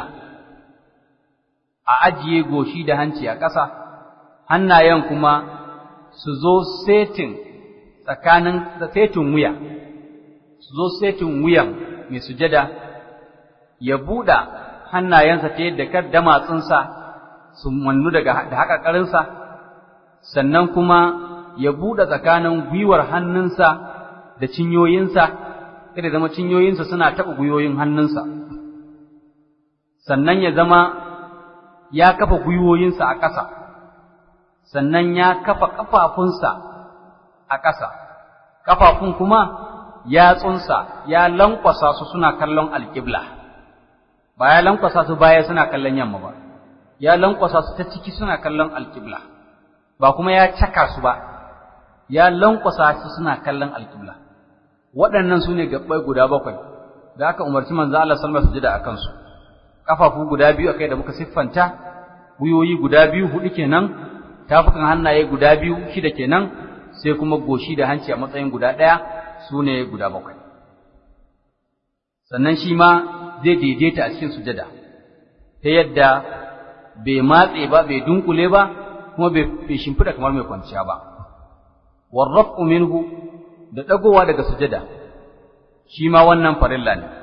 a ajiye goshi da hanci a ƙasa hannayen kuma su zo setin tsakanin setin wuya su zo setin wuyan mai sujada ya buɗa hannayensa ta yadda kar damatsunsa su mannu daga da haƙaƙarinsa sannan kuma ya buɗe tsakanin gwiwar hannunsa da cinyoyinsa kada zama cinyoyinsa suna taɓa gwiwoyin hannunsa sannan ya zama ya kafa gwiwoyinsa a ƙasa sannan ya kafa ƙafafunsa a ƙasa ƙafafun kuma yatsunsa ya lankwasa su suna kallon alƙibla ba ya lankwasa su baya suna kallon yamma ba ya lankwasa su ta ciki suna kallon alƙibla ba kuma ya caka su ba ya lankwasa su suna kallon alƙibla waɗannan su ne gaɓɓai guda bakwai da aka umarci manzo Allah sallallahu alaihi wasallam a kansu kafafu guda biyu akai da muka siffanta guyoyi guda biyu hudu kenan tafukan hannaye guda biyu shida kenan sai kuma goshi da hanci a matsayin guda ɗaya su ne guda bakwai sannan shi ma zai daidaita a cikin sujada ta yadda bai matse ba bai dunkule ba kuma bai shimfida kamar mai kwanciya ba warraf'u minhu da dagowa daga sujada shi ma wannan farilla ne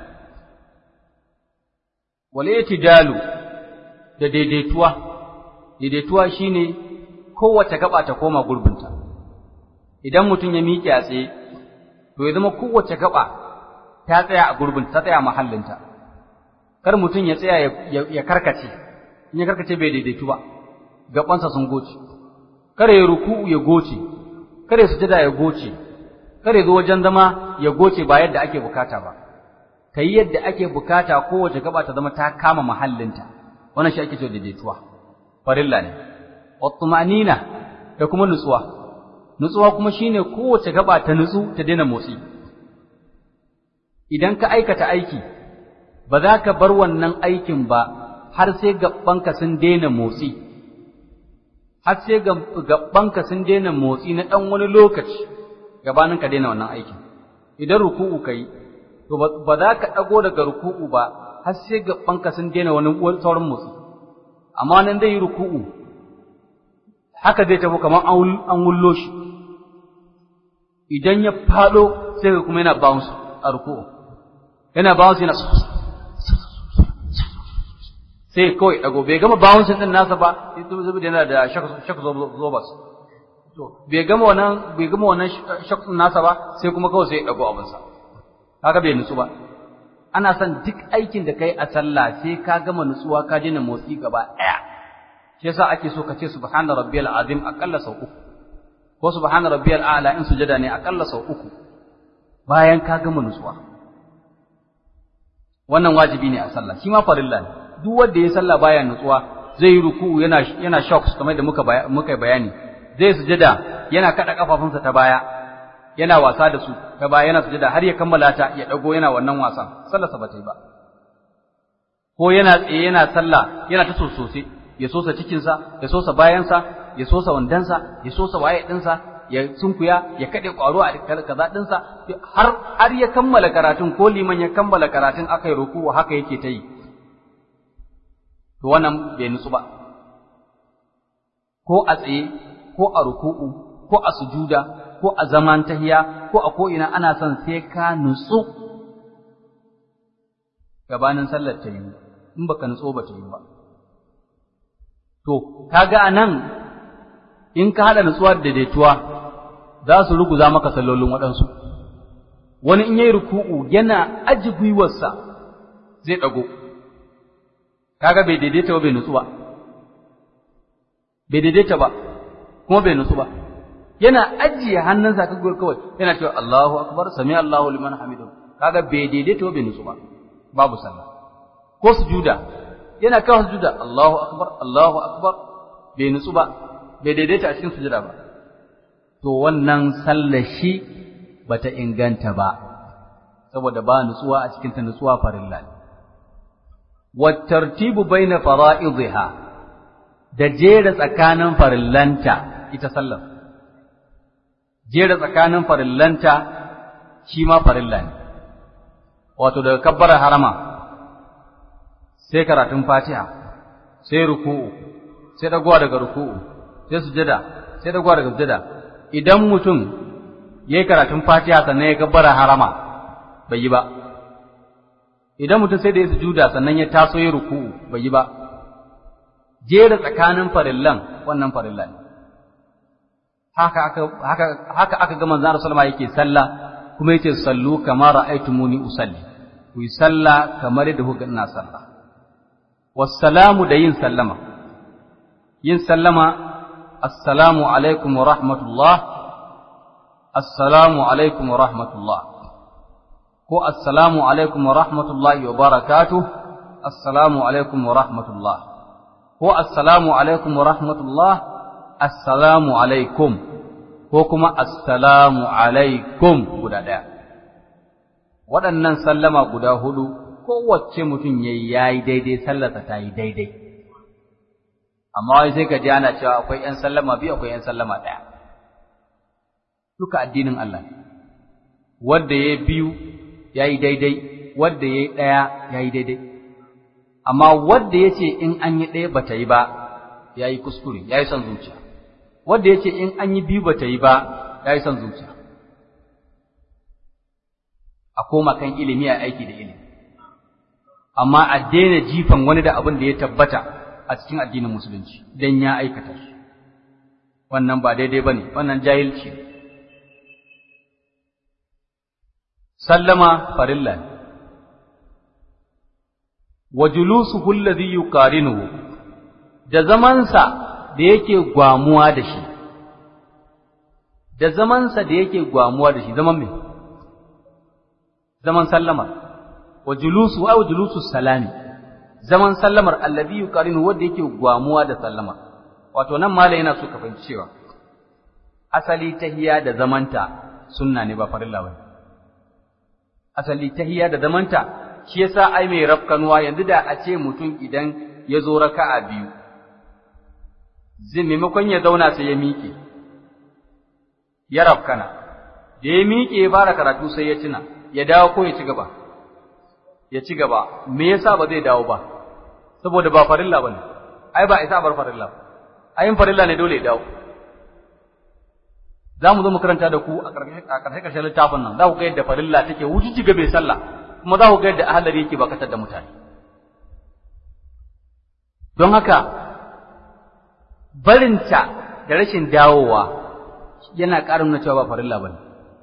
wal itidalu da daidaituwa daidaituwa shine kowace gaba ta koma gurbinta idan mutum ya miƙe a tsaye to ya zama kowace gaba ta tsaya a gurbinta ta tsaya a mahallinta kar mutum ya tsaya ya karkace in ya karkace bai daidaitu ba gabansa sun goce kare ya ruku'u ya goce kare sujada ya goce kare zo wajen zama ya goce ba yadda ake bukata ba kai yadda ake bukata kowace gaba ta zama ta kama mahallinta wannan shi ake cewa daidaituwa farilla ne wattumanina da kuma nutsuwa nutsuwa kuma shine kowace gaba ta nutsu ta daina motsi idan ka aikata aiki ba za ka bar wannan aikin ba har sai gabanka sun daina motsi har sai gabanka sun daina motsi na ɗan wani lokaci gabanin ka daina wannan aikin idan ruku'u kai to ba za ka ɗago daga ruku'u ba har sai gabanka sun daina wani sauran motsi amma nan zai yi ruku'u haka zai tafi kamar an wullo shi idan ya faɗo sai ka kuma yana bounce a ruku'u yana bounce yana sai kawai dago bai gama bouncing din nasa ba sai to zubi yana da shak zobas to bai gama wannan bai gama wannan shak nasa ba sai kuma kawai sai dago abin sa kaga bai nutsu ba ana son duk aikin da kai a sallah sai ka gama nutsuwa ka daina motsi gaba daya shi yasa ake so ka ce subhana rabbiyal azim akalla sau uku ko subhana rabbiyal a'la in sujada ne akalla sau uku bayan ka gama nutsuwa wannan wajibi ne a sallah shi ma farilla ne duk wanda ya sallah baya nutsuwa zai yi ruku'u yana yana shocks kamar da muka muka bayani zai sujada yana kada kafafunsa ta baya yana wasa da su ta baya yana sujada har ya kammala ta ya dago yana wannan wasan sallarsa ba ta yi ba ko yana tsaye yana sallah yana ta sosose ya sosa cikinsa ya sosa bayansa ya sosa wandansa ya sosa waye dinsa ya sunkuya ya kade kwaro a kaza dinsa har har ya kammala karatun ko liman ya kammala karatun akai ruku'u haka yake ta yi to wannan bai nutsu ba ko a tsaye ko a ruku'u ko a sujuda ko a zaman tahiya ko a ko ina ana son sai ka nutsu gabanin sallar ta yi in baka nutso ba ta yi ba to kaga anan in ka hada nutsuwa da daidaituwa za su ruguza maka sallolin waɗansu wani in yayi ruku'u yana aji gwiwarsa zai ɗago kaga bai daidaita ba bai nutsu ba bai daidaita ba kuma bai nutsu ba yana ajiye hannunsa ka kawai yana cewa Allahu akbar sami Allahu liman hamidu kaga bai daidaita ba bai nutsu ba babu sallah ko sujuda yana kawo sujuda Allahu akbar Allahu akbar bai nutsu ba bai daidaita a cikin sujuda ba to wannan sallar shi bata inganta ba saboda ba nutsuwa a cikin ta nutsuwa farilla ne والترتيب بين فرائضها da jera tsakanin farillanta ita sallar jera tsakanin farillanta shi ma farilla ne wato daga kabbara harama sai karatun fatiha sai ruku'u sai dagowa daga ruku'u sai sujada sai dagowa daga sujada idan mutum yayi karatun fatiha sannan ya kabbara harama bai yi ba idan mutum sai da ya sujuda sannan ya taso ya ruku'u bai yi ba jera tsakanin farillan wannan farilla ne haka aka haka haka aka ga manzon Rasulullah yake sallah kuma yace sallu kama ra'aytumuni usalli ku yi sallah kamar yadda kuka ina sallah wassalamu da yin sallama yin sallama assalamu alaikum wa rahmatullah assalamu alaikum wa rahmatullah ko assalamu alaikum wa rahmatullahi wa barakatuh assalamu alaikum wa rahmatullah ko assalamu alaikum wa rahmatullah assalamu alaikum ko kuma assalamu alaikum guda ɗaya waɗannan sallama guda hudu kowace mutum ya yi ya yi daidai sallarsa ta yi daidai amma wai sai ka ji ana cewa akwai ‘yan sallama biyu akwai ‘yan sallama ɗaya duka addinin Allah ne wanda ya biyu ya yi daidai wanda ya yi ɗaya ya yi daidai amma wanda ya ce in an yi ɗaya ba ta yi ba ya yi kuskure ya yi son zuciya wanda ya ce in an yi biyu ba ta yi ba ya yi son zuciya a koma kan ilimi a aiki da ilimi amma a daina jifan wani da abin da ya tabbata a cikin addinin musulunci don ya aikata shi wannan ba daidai ba ne wannan jahilci ne sallama farilla ne wa julusuhu alladhi yuqarinuhu da zamansa da yake gwamuwa da shi da zamansa da yake gwamuwa da shi zaman me zaman sallama wa julusu aw julusu salami zaman sallamar alladhi yuqarinuhu wanda yake gwamuwa da sallama wato nan mala yana so ka fahimci cewa asali tahiyya da zamanta sunna ne ba farilla bane asali tahiyya da zamanta shi yasa ai mai rafkanuwa yanzu da a ce mutum idan ya zo raka'a biyu zai maimakon ya zauna sai ya miƙe ya rafkana da ya miƙe ya fara karatu sai ya tuna ya dawo ko ya ci gaba ya ci gaba me yasa ba zai dawo ba saboda ba farilla bane ai ba isa bar farilla ayin farilla ne dole ya dawo za mu zo mu karanta da ku a ƙarshe ƙarshen littafin nan za ku ga yadda farilla take wujijjiga bai sallah kuma za ku ga yadda ahalari yake bakatar da mutane don haka barinta da rashin dawowa yana ƙara nuna cewa ba farilla bane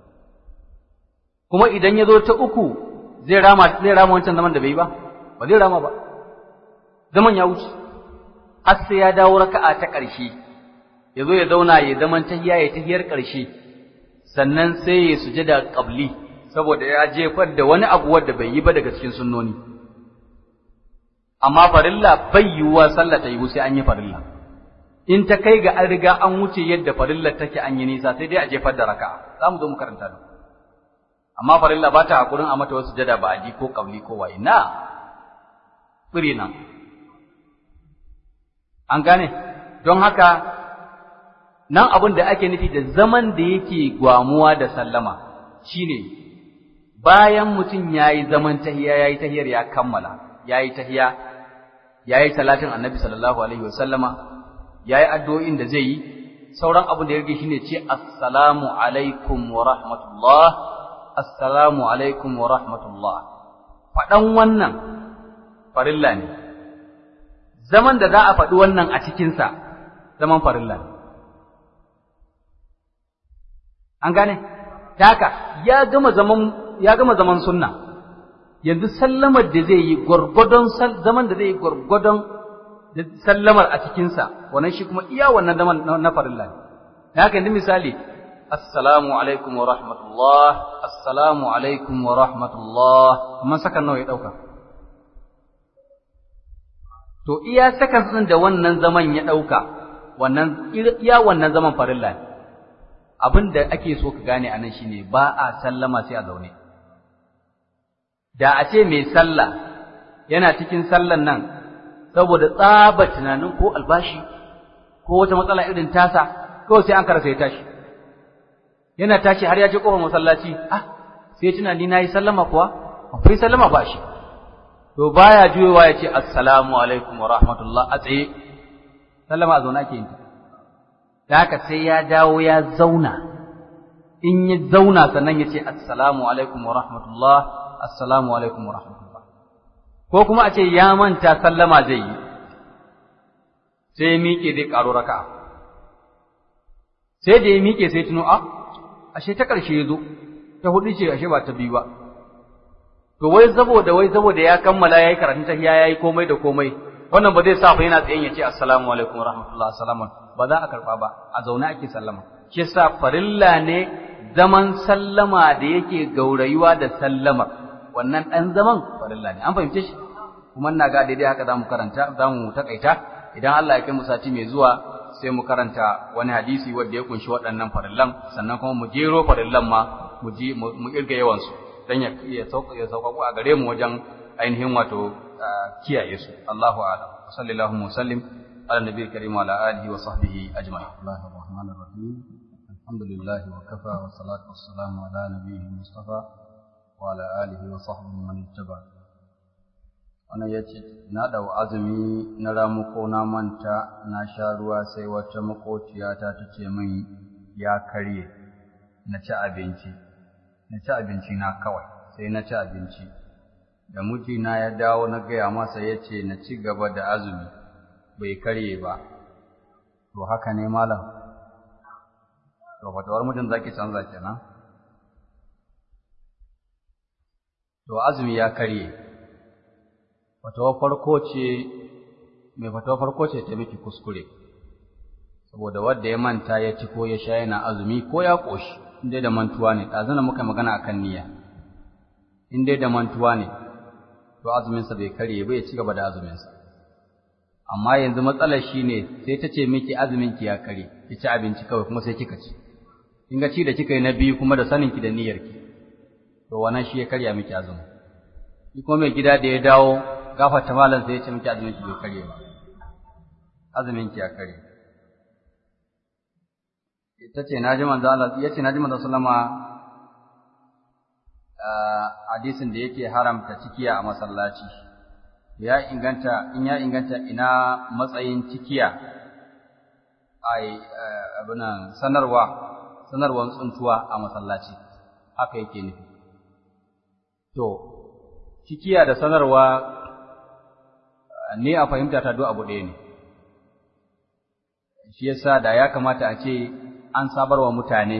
kuma idan ya zo ta uku zai rama zai rama wancan zaman da bai yi ba ba zai rama ba zaman ya wuce har sai ya dawo raka'a ta ƙarshe ya zo ya zauna ya zaman tahiya ya tahiyar ƙarshe sannan sai ya sujada qabli saboda ya jefar da wani abu wanda bai yi ba daga cikin sunnoni amma farilla bai yiwuwa sallah ta yiwu sai an yi farilla in ta kai ga an riga an wuce yadda farilla take an yi nisa sai dai a jefar da raka'a za mu zo mu karanta da amma farilla ba ta hakurin a mata wasu jada ba aji ko qabli ko waye na tsiri nan an gane don haka nan abin da ake nufi da zaman da yake gwamuwa da sallama shine bayan mutum yayi zaman tahiya yayi tahiyar ya kammala yayi tahiya yayi salatin annabi sallallahu alaihi wasallama yayi addu'o'in da zai yi sauran abin da ya rage shine ce assalamu alaikum wa rahmatullah assalamu alaikum wa rahmatullah faɗan wannan farilla ne zaman da za a faɗi wannan a cikinsa zaman farilla ne an gane haka ya gama zaman ya gama zaman sunna yanzu sallamar da zai yi gwargwadon zaman da zai yi gwargwadon sallamar a cikinsa wannan shi kuma iya wannan zaman na farilla ne haka yanzu misali assalamu alaikum wa rahmatullah assalamu alaikum wa rahmatullah man sakan nawa ya dauka to iya sakan da wannan zaman ya dauka wannan iya wannan zaman farilla ne abin da ake so ka gane anan shine ba a sallama sai a zaune da a ce mai sallah yana cikin sallan nan saboda tsaba tunanin ko albashi ko wata matsala irin tasa kawai sai an karasa ya tashi yana tashi har ya je kofar masallaci ah sai tuna ni nayi sallama kuwa akwai sallama ba shi to baya juyowa ya ce assalamu alaikum wa rahmatullah a tsaye sallama a zauna ke yin da haka sai ya dawo ya zauna in ya zauna sannan ya ce assalamu alaikum wa rahmatullah assalamu alaikum wa rahmatullah ko kuma a ce ya manta sallama zai yi sai ya miƙe zai ƙaro raka'a sai da ya miƙe sai tuno a ashe ta ƙarshe ya zo ta hudu ce ashe ba ta biyu ba to wai saboda wai saboda ya kammala yayi karatun tahiyya yayi komai da komai wannan ba zai sa fa yana tsayen ya ce assalamu alaikum rahmatullahi assalamu ba za a karba ba a zaune ake sallama shi yasa farilla ne zaman sallama da yake gaurayuwa da sallama wannan dan zaman farilla ne an fahimce shi kuma ina ga daidai haka zamu karanta zamu takaita idan Allah ya kai mu sati mai zuwa sai mu karanta wani hadisi wanda ya kunshi waɗannan farillan sannan kuma mu jero farillan ma mu ji mu kirga yawan su dan ya ya sauka ya sauka a gare mu wajen ainihin wato kiyaye su Allahu a'lam sallallahu wa sallim ala nabiyil karim wa ala alihi wa sahbihi ajma'in Allahur rahmanir rahim alhamdulillah wa kafa wa salatu wassalamu ala nabiyil mustafa wa ala alihi wa sahbihi man ittaba wannan yace na dau azumi na ramu ko na manta na sha ruwa sai wata makociyata ta ce min ya karye na ci abinci na ci abinci na kawai sai na ci abinci da mijina ya dawo na gaya masa ya ce na ci gaba da azumi bai karye ba to haka ne malam to fatawar mutum zaki canza kenan to azumi ya karye fatawar farko ce mai fatawar farko ce ta miki kuskure saboda wanda ya manta ya ci ko ya sha yana azumi ko ya ƙoshi in dai da mantuwa ne ɗazana muka magana akan niyya in dai da mantuwa ne to azuminsa bai karye ba ya ci gaba da azuminsa amma yanzu matsalar shi ne sai ta ce miki azuminki ya karye ki ci abinci kawai kuma sai kika ci in ga ci da kika yi na biyu kuma da saninki da niyyarki to wannan shi ya karya miki azumi shi kuma mai gida da ya dawo gafarta malam sai ya ce miki azuminki bai karye ba azuminki ya karye ita ce naji manzo Allah yace naji manzo sallama hadisin da yake haramta cikiya a masallaci ya inganta in ya inganta ina matsayin cikiya ai abunan sanarwa sanarwan tsuntuwa a masallaci haka yake nufi to cikiya da sanarwa ne a fahimta ta duk abu ɗaya ne shi yasa da ya kamata a ce an sabarwa mutane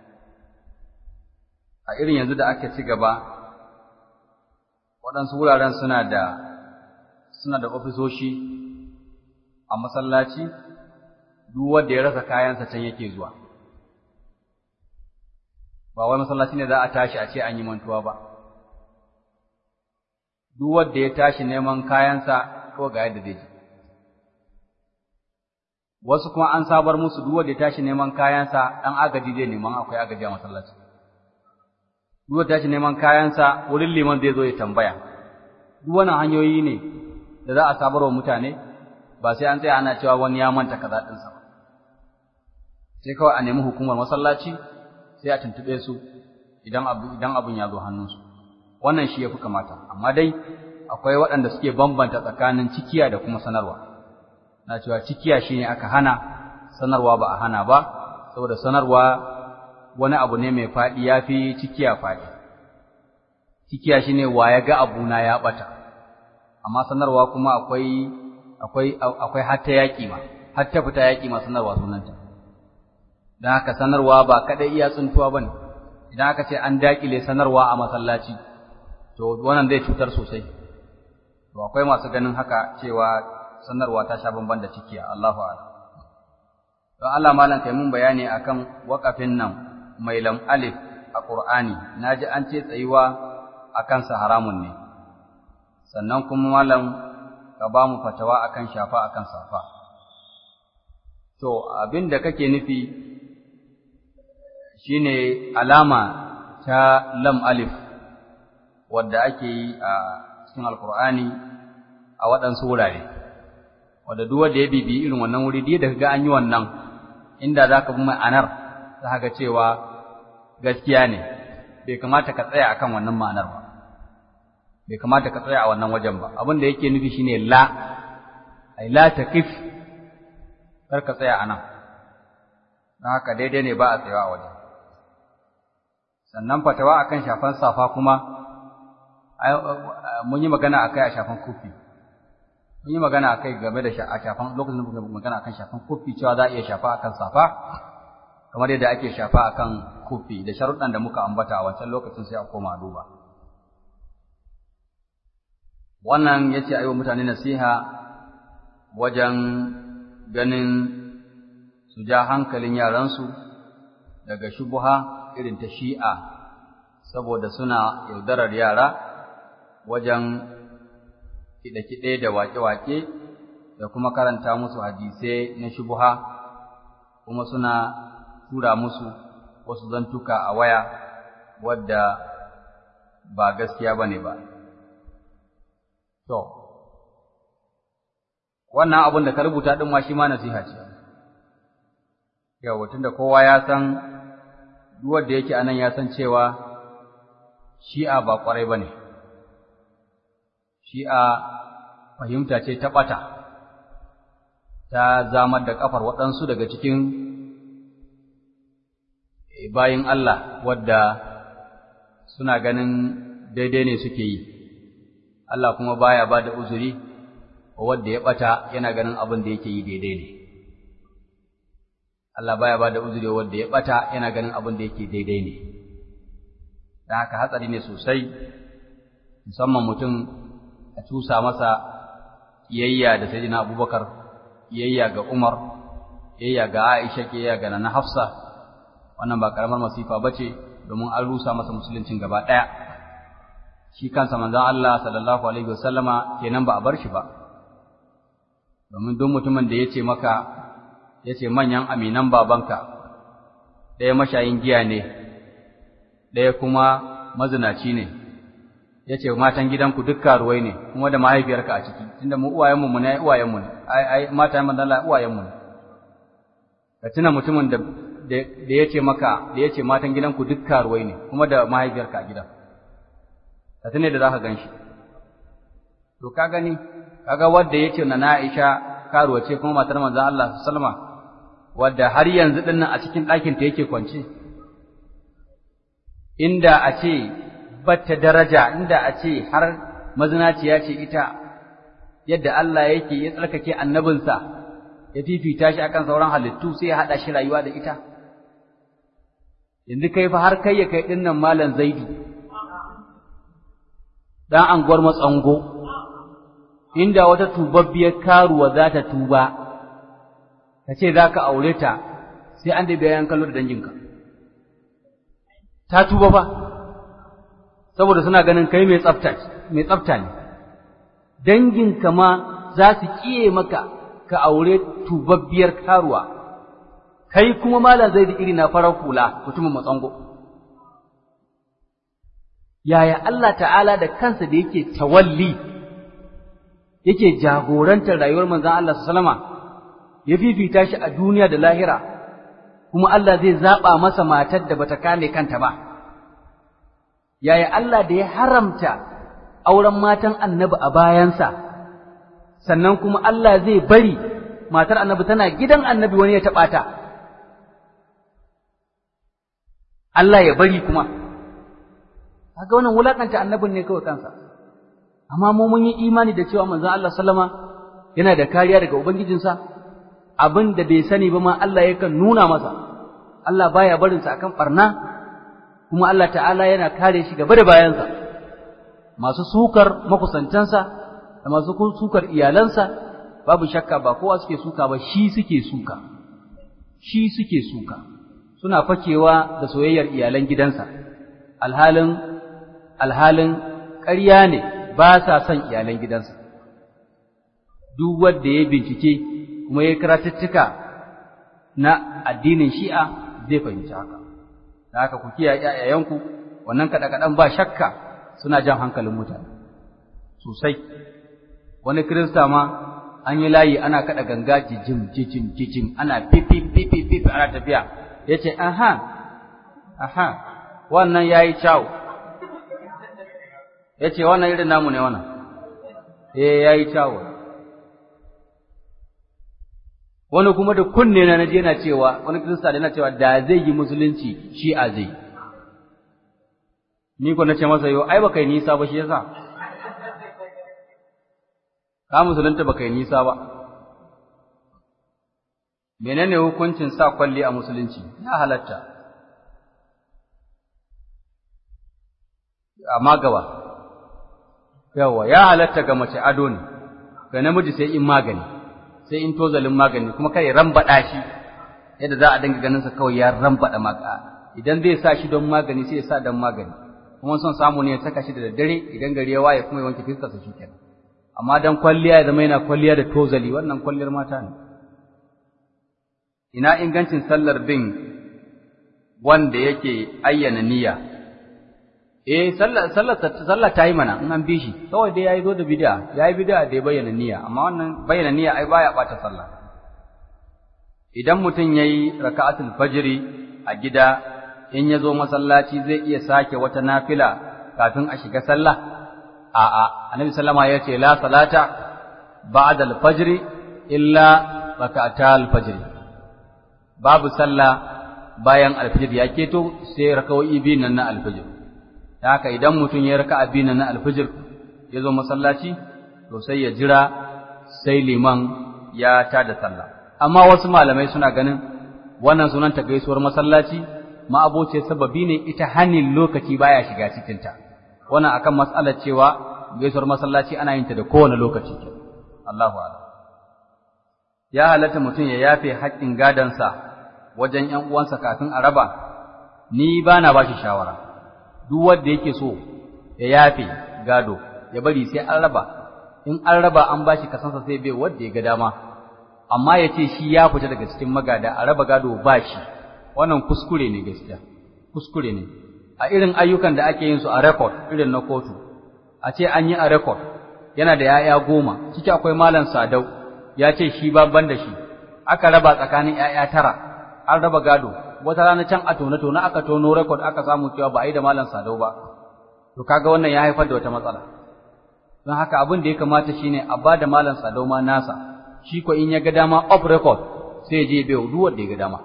a irin yanzu da aka ci gaba waɗansu wuraren suna da suna da ofisoshi a masallaci duk wanda ya rasa kayansa can yake zuwa ba wai masallaci ne za a tashi a ce an yi mantuwa ba duk wanda ya tashi neman kayansa ko ga yadda zai ji wasu kuma an sabar musu duk wanda ya tashi neman kayansa dan agaji zai neman akwai agaji a masallaci duk wanda ya tashi neman kayansa wurin liman zai zo ya tambaya duk wannan hanyoyi ne da za a sabar wa mutane ba sai an tsaya ana cewa wani ya manta kaza din sa ba sai kawai a nemi hukumar masallaci sai a tuntube su idan abu idan abun ya zo hannunsu wannan shi yafi kamata amma dai akwai waɗanda suke bambanta tsakanin cikiya da kuma sanarwa na cewa cikiya shine aka hana sanarwa ba a hana ba saboda sanarwa wani abu ne mai faɗi yafi cikiya faɗi cikiya shine wa ya ga abuna ya bata amma sanarwa kuma akwai akwai akwai hatta yaƙi ma hatta fita yaƙi ma sanarwa sunanta dan haka sanarwa ba kadai iya tsuntuwa bane idan aka ce an dakile sanarwa a masallaci to wannan zai cutar sosai to akwai masu ganin haka cewa sanarwa ta sha bamban da cikiya Allahu a'lam don Allah malam kai mun bayani akan waƙafin nan mai lam alif a Qur'ani naji an ce tsayuwa akan sa haramun ne sannan kuma malam ka ba mu fatawa akan shafa akan safa to abin da kake nufi shine alama ta lam alif wadda ake yi a cikin alkur'ani a waɗansu wurare wanda duk wanda ya bibi irin wannan wuri da kaga an yi wannan inda zaka bi ma'anar za ga cewa gaskiya ne bai kamata ka tsaya akan wannan ma'anar ba bai kamata ka tsaya a wannan wajen ba abin da yake nufi shine la ai la taqif kar ka tsaya anan don haka daidai ne ba a tsayawa a wajen sannan fatawa akan shafan safa kuma mun yi magana akai a shafan kofi mun yi magana akai game da shafan lokacin da muka magana akan shafan kofi cewa za a iya shafa akan safa kamar yadda ake shafa akan kofi da sharuɗan da muka ambata a wancan lokacin sai a koma duba wannan yace ayi wa mutane nasiha wajen ganin su ja hankalin yaransu daga shubuha irin ta shi'a saboda suna yaudarar yara wajen kiɗe-kiɗe da waƙe-waƙe da kuma karanta musu hadisai na shubuha kuma suna tura musu wasu zantuka a waya wadda ba gaskiya ba ne ba. To, wannan abin da ka rubuta ɗin ma shi ma nasiha ce. Yau, tunda kowa ya san duk wanda yake anan ya san cewa shi'a ba ƙwarai ba ne. Shi'a fahimta ce ta ɓata, ta zamar da ƙafar waɗansu daga cikin bayin Allah wadda suna ganin daidai ne suke yi, Allah kuma baya ba da uzuri wadda ya ɓata yana ganin abin da yake yi daidai ne. Allah baya ba da uzuri wadda ya ɓata yana ganin abin da yake daidai ne. Da haka hatsari ne sosai, musamman mutum a cusa masa yayya da sai Abubakar, yayya ga Umar, yayya ga Aisha, yayya ga Nana Hafsa, wannan ba karamar masifa ba ce domin an rusa masa musuluncin gaba ɗaya shi kansa manzon Allah sallallahu alaihi wasallama kenan ba a bar shi ba domin duk mutumin da yace maka yace manyan aminan babanka ɗaya mashayin giya ne ɗaya kuma mazinaci ne yace matan gidanku duk karuwai ne kuma da mahaifiyarka a ciki tunda mu uwayenmu mu ne uwayenmu ne ai ai mata manzon Allah uwayenmu ne ka tuna mutumin da da ya ce maka da ya ce matan gidanku duk karuwai ne kuma da mahaifiyarka a gidan ka tune da za ka gan shi to ka gani kaga wadda ya ce na Aisha karuwa ce kuma matar manzon Allah sallama wadda har yanzu din nan a cikin ɗakin ta yake kwance inda a ce batta daraja inda a ce har mazinaciya ce ita yadda Allah yake ya tsarkake annabinsa ya fifita shi akan sauran halittu sai ya haɗa shi rayuwa da ita yanzu kai fa har kai ya kai ɗin nan malam zaidu ɗan anguwar matsango inda wata tubabbiyar karuwa za ta tuba ka ce za ka aure ta sai an da bayan kallo da danginka ta tuba fa saboda suna ganin kai mai tsafta mai tsafta ne danginka ma za su kiye maka ka aure tubabbiyar karuwa kai kuma malam zai da iri na farar hula mutumin matsango yaya Allah ta'ala da kansa da yake tawalli yake jagorantar rayuwar manzon Allah sallama ya fifita shi a duniya da lahira kuma Allah zai zaba masa matar da bata kame kanta ba yaya Allah da ya haramta auren matan annabi a bayansa sannan kuma Allah zai bari matar annabi tana gidan annabi wani ya taɓa ta Allah ya bari kuma kaga wannan wulakanta annabin ne kawai kansa amma mu mun yi imani da cewa manzon Allah sallama yana da kariya daga ubangijinsa abin da bai sani ba ma Allah yakan nuna masa Allah baya barin sa akan barna kuma Allah ta'ala yana kare shi gaba da bayansa masu sukar makusantansa da masu sukar iyalansa babu shakka ba kowa suke suka ba shi suke suka shi suke suka suna fakewa da soyayyar iyalan gidansa alhalin alhalin ƙarya ne ba sa son iyalan gidansa duk wanda ya bincike kuma ya karatuttuka na addinin shi'a zai fahimci haka da haka ku kiyaye ƴaƴayenku wannan kaɗe-kaɗen ba shakka suna jan hankalin mutane sosai wani kirista ma an yi layi ana kada ganga jijim jijim jijim ana pipi pipi pipi ana tafiya yace aha aha wannan yayi kyau yace wannan irin namu ne wannan eh yayi kyau wani kuma da kunne na naje yana cewa wani kirista yana cewa da zai yi musulunci shi a zai ni ko nace masa yo ai baka yi nisa ba shi yasa ka musulunta baka yi nisa ba menene hukuncin sa kwalli a musulunci ya halatta amma gaba yawa ya halatta ga mace ado ne ga namiji sai in magani sai in tozalin magani kuma kai rambada shi yadda za a dinga ganin sa kawai ya rambada maka idan zai sa shi don magani sai ya sa don magani kuma son samu ne ya saka shi da daddare idan gari ya waye kuma ya wanke fiskarsa shi kenan amma dan kwalliya ya zama yana kwalliya da tozali wannan kwalliyar mata ne ina ingancin sallar bin wanda yake ayyana niyya eh sallar sallar sallar ta yi mana in an bi shi kawai dai yayi zo da bid'a yayi bid'a da ya bayyana niyya amma wannan bayyana niyya ai baya bata sallah idan mutum yayi raka'atul fajri a gida in ya zo masallaci zai iya sake wata nafila kafin a shiga sallah a'a annabi sallama ya ce la salata ba'da al-fajr illa raka'atal fajr babu sallah bayan al-fajr ya keto sai raka'o'i biyu nan na al-fajr haka idan mutum ya raka'a biyu nan na al-fajr ya zo masallaci to sai ya jira sai liman ya tada sallah amma wasu malamai suna ganin wannan sunan ta gaisuwar masallaci ma'aboce sababi ne ita hanin lokaci baya shiga cikinta wannan akan mas'alar cewa gaisuwar masallaci ana yin ta da kowane lokaci Allahu a'lam ya halatta mutum ya yafe haƙƙin gadansa wajen ƴan uwansa kafin a raba ni bana bashi shawara duk wanda yake so ya yafe gado ya bari sai an raba in an raba an bashi kasansa sai bai wanda ya ga dama amma ya ce shi ya fita daga cikin magada a raba gado ba shi wannan kuskure ne gaskiya kuskure ne a irin ayyukan da ake yin su a record irin na kotu a ce an yi a record yana da ya'ya goma ciki akwai malam sadau ya ce shi babban da shi aka raba tsakanin ya'ya tara an raba gado wata rana can a tone tone aka tono record aka samu cewa ba a yi da malam sadau ba to kaga wannan ya haifar da wata matsala don haka abin da ya kamata shine a ba da malam sadau ma nasa shi ko in ya ga dama off record sai ya je bai duk wanda ya ga dama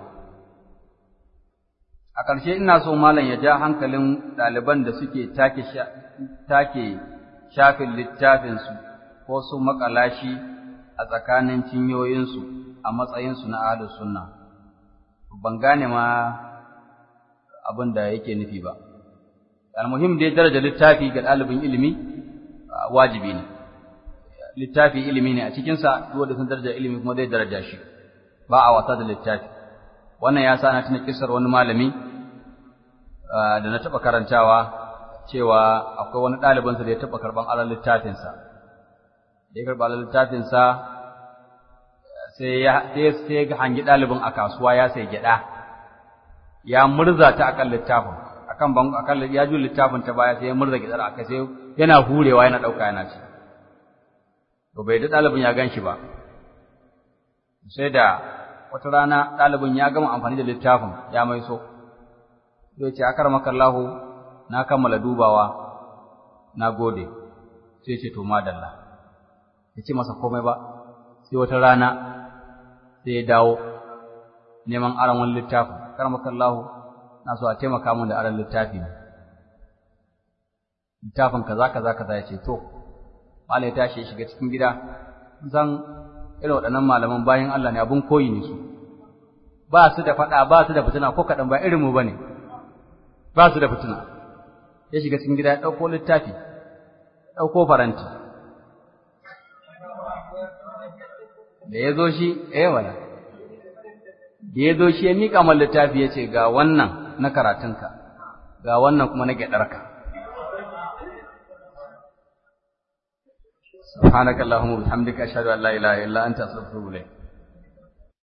a ƙarshe ina so malam ya ja hankalin ɗaliban da suke take take shafin littafinsu ko su makalashi a tsakanin cinyoyinsu a matsayinsu na ahlus sunna ban gane ma abin da yake nufi ba almuhim dai daraja littafi ga ɗalibin ilimi wajibi ne littafi ilimi ne a cikinsa duk wanda sun daraja ilimi kuma zai daraja shi ba a wasa da littafi wannan ya sa na tuna kisar wani malami da na taɓa karantawa cewa akwai wani ɗalibinsa da ya taɓa karɓan alal littafinsa da ya karɓa alal littafinsa sai ya sai ga hangi ɗalibin a kasuwa ya sai gyaɗa ya murza ta akan littafin akan ban akan ya ju littafin ta baya sai ya murza gyaɗar aka sai yana hurewa yana ɗauka yana ci to bai da ɗalibin ya gan shi ba sai da wata rana ɗalibin ya gama amfani da littafin ya mai so zai ce akar makallahu na kammala dubawa na gode sai ce to madalla ya ce masa komai ba sai wata rana sai ya dawo neman aron wani littafin akar makallahu na so a taimaka min da aron littafi ne littafin kaza kaza kaza ya ce to malai ya tashi ya shiga cikin gida zan irin waɗannan malaman bayan Allah ne abun koyi ne su ba su da faɗa ba su da fitina ko kaɗan ba irin mu ba ne ba su da fitina ya shiga cikin gida ya ɗauko littafi ɗauko faranti da ya zo shi eh wala da ya zo shi ya miƙa man littafi ya ce ga wannan na karatunka ga wannan kuma na gyaɗarka سبحانك اللهم وبحمدك أشهد أن لا إله إلا أنت أستغفرك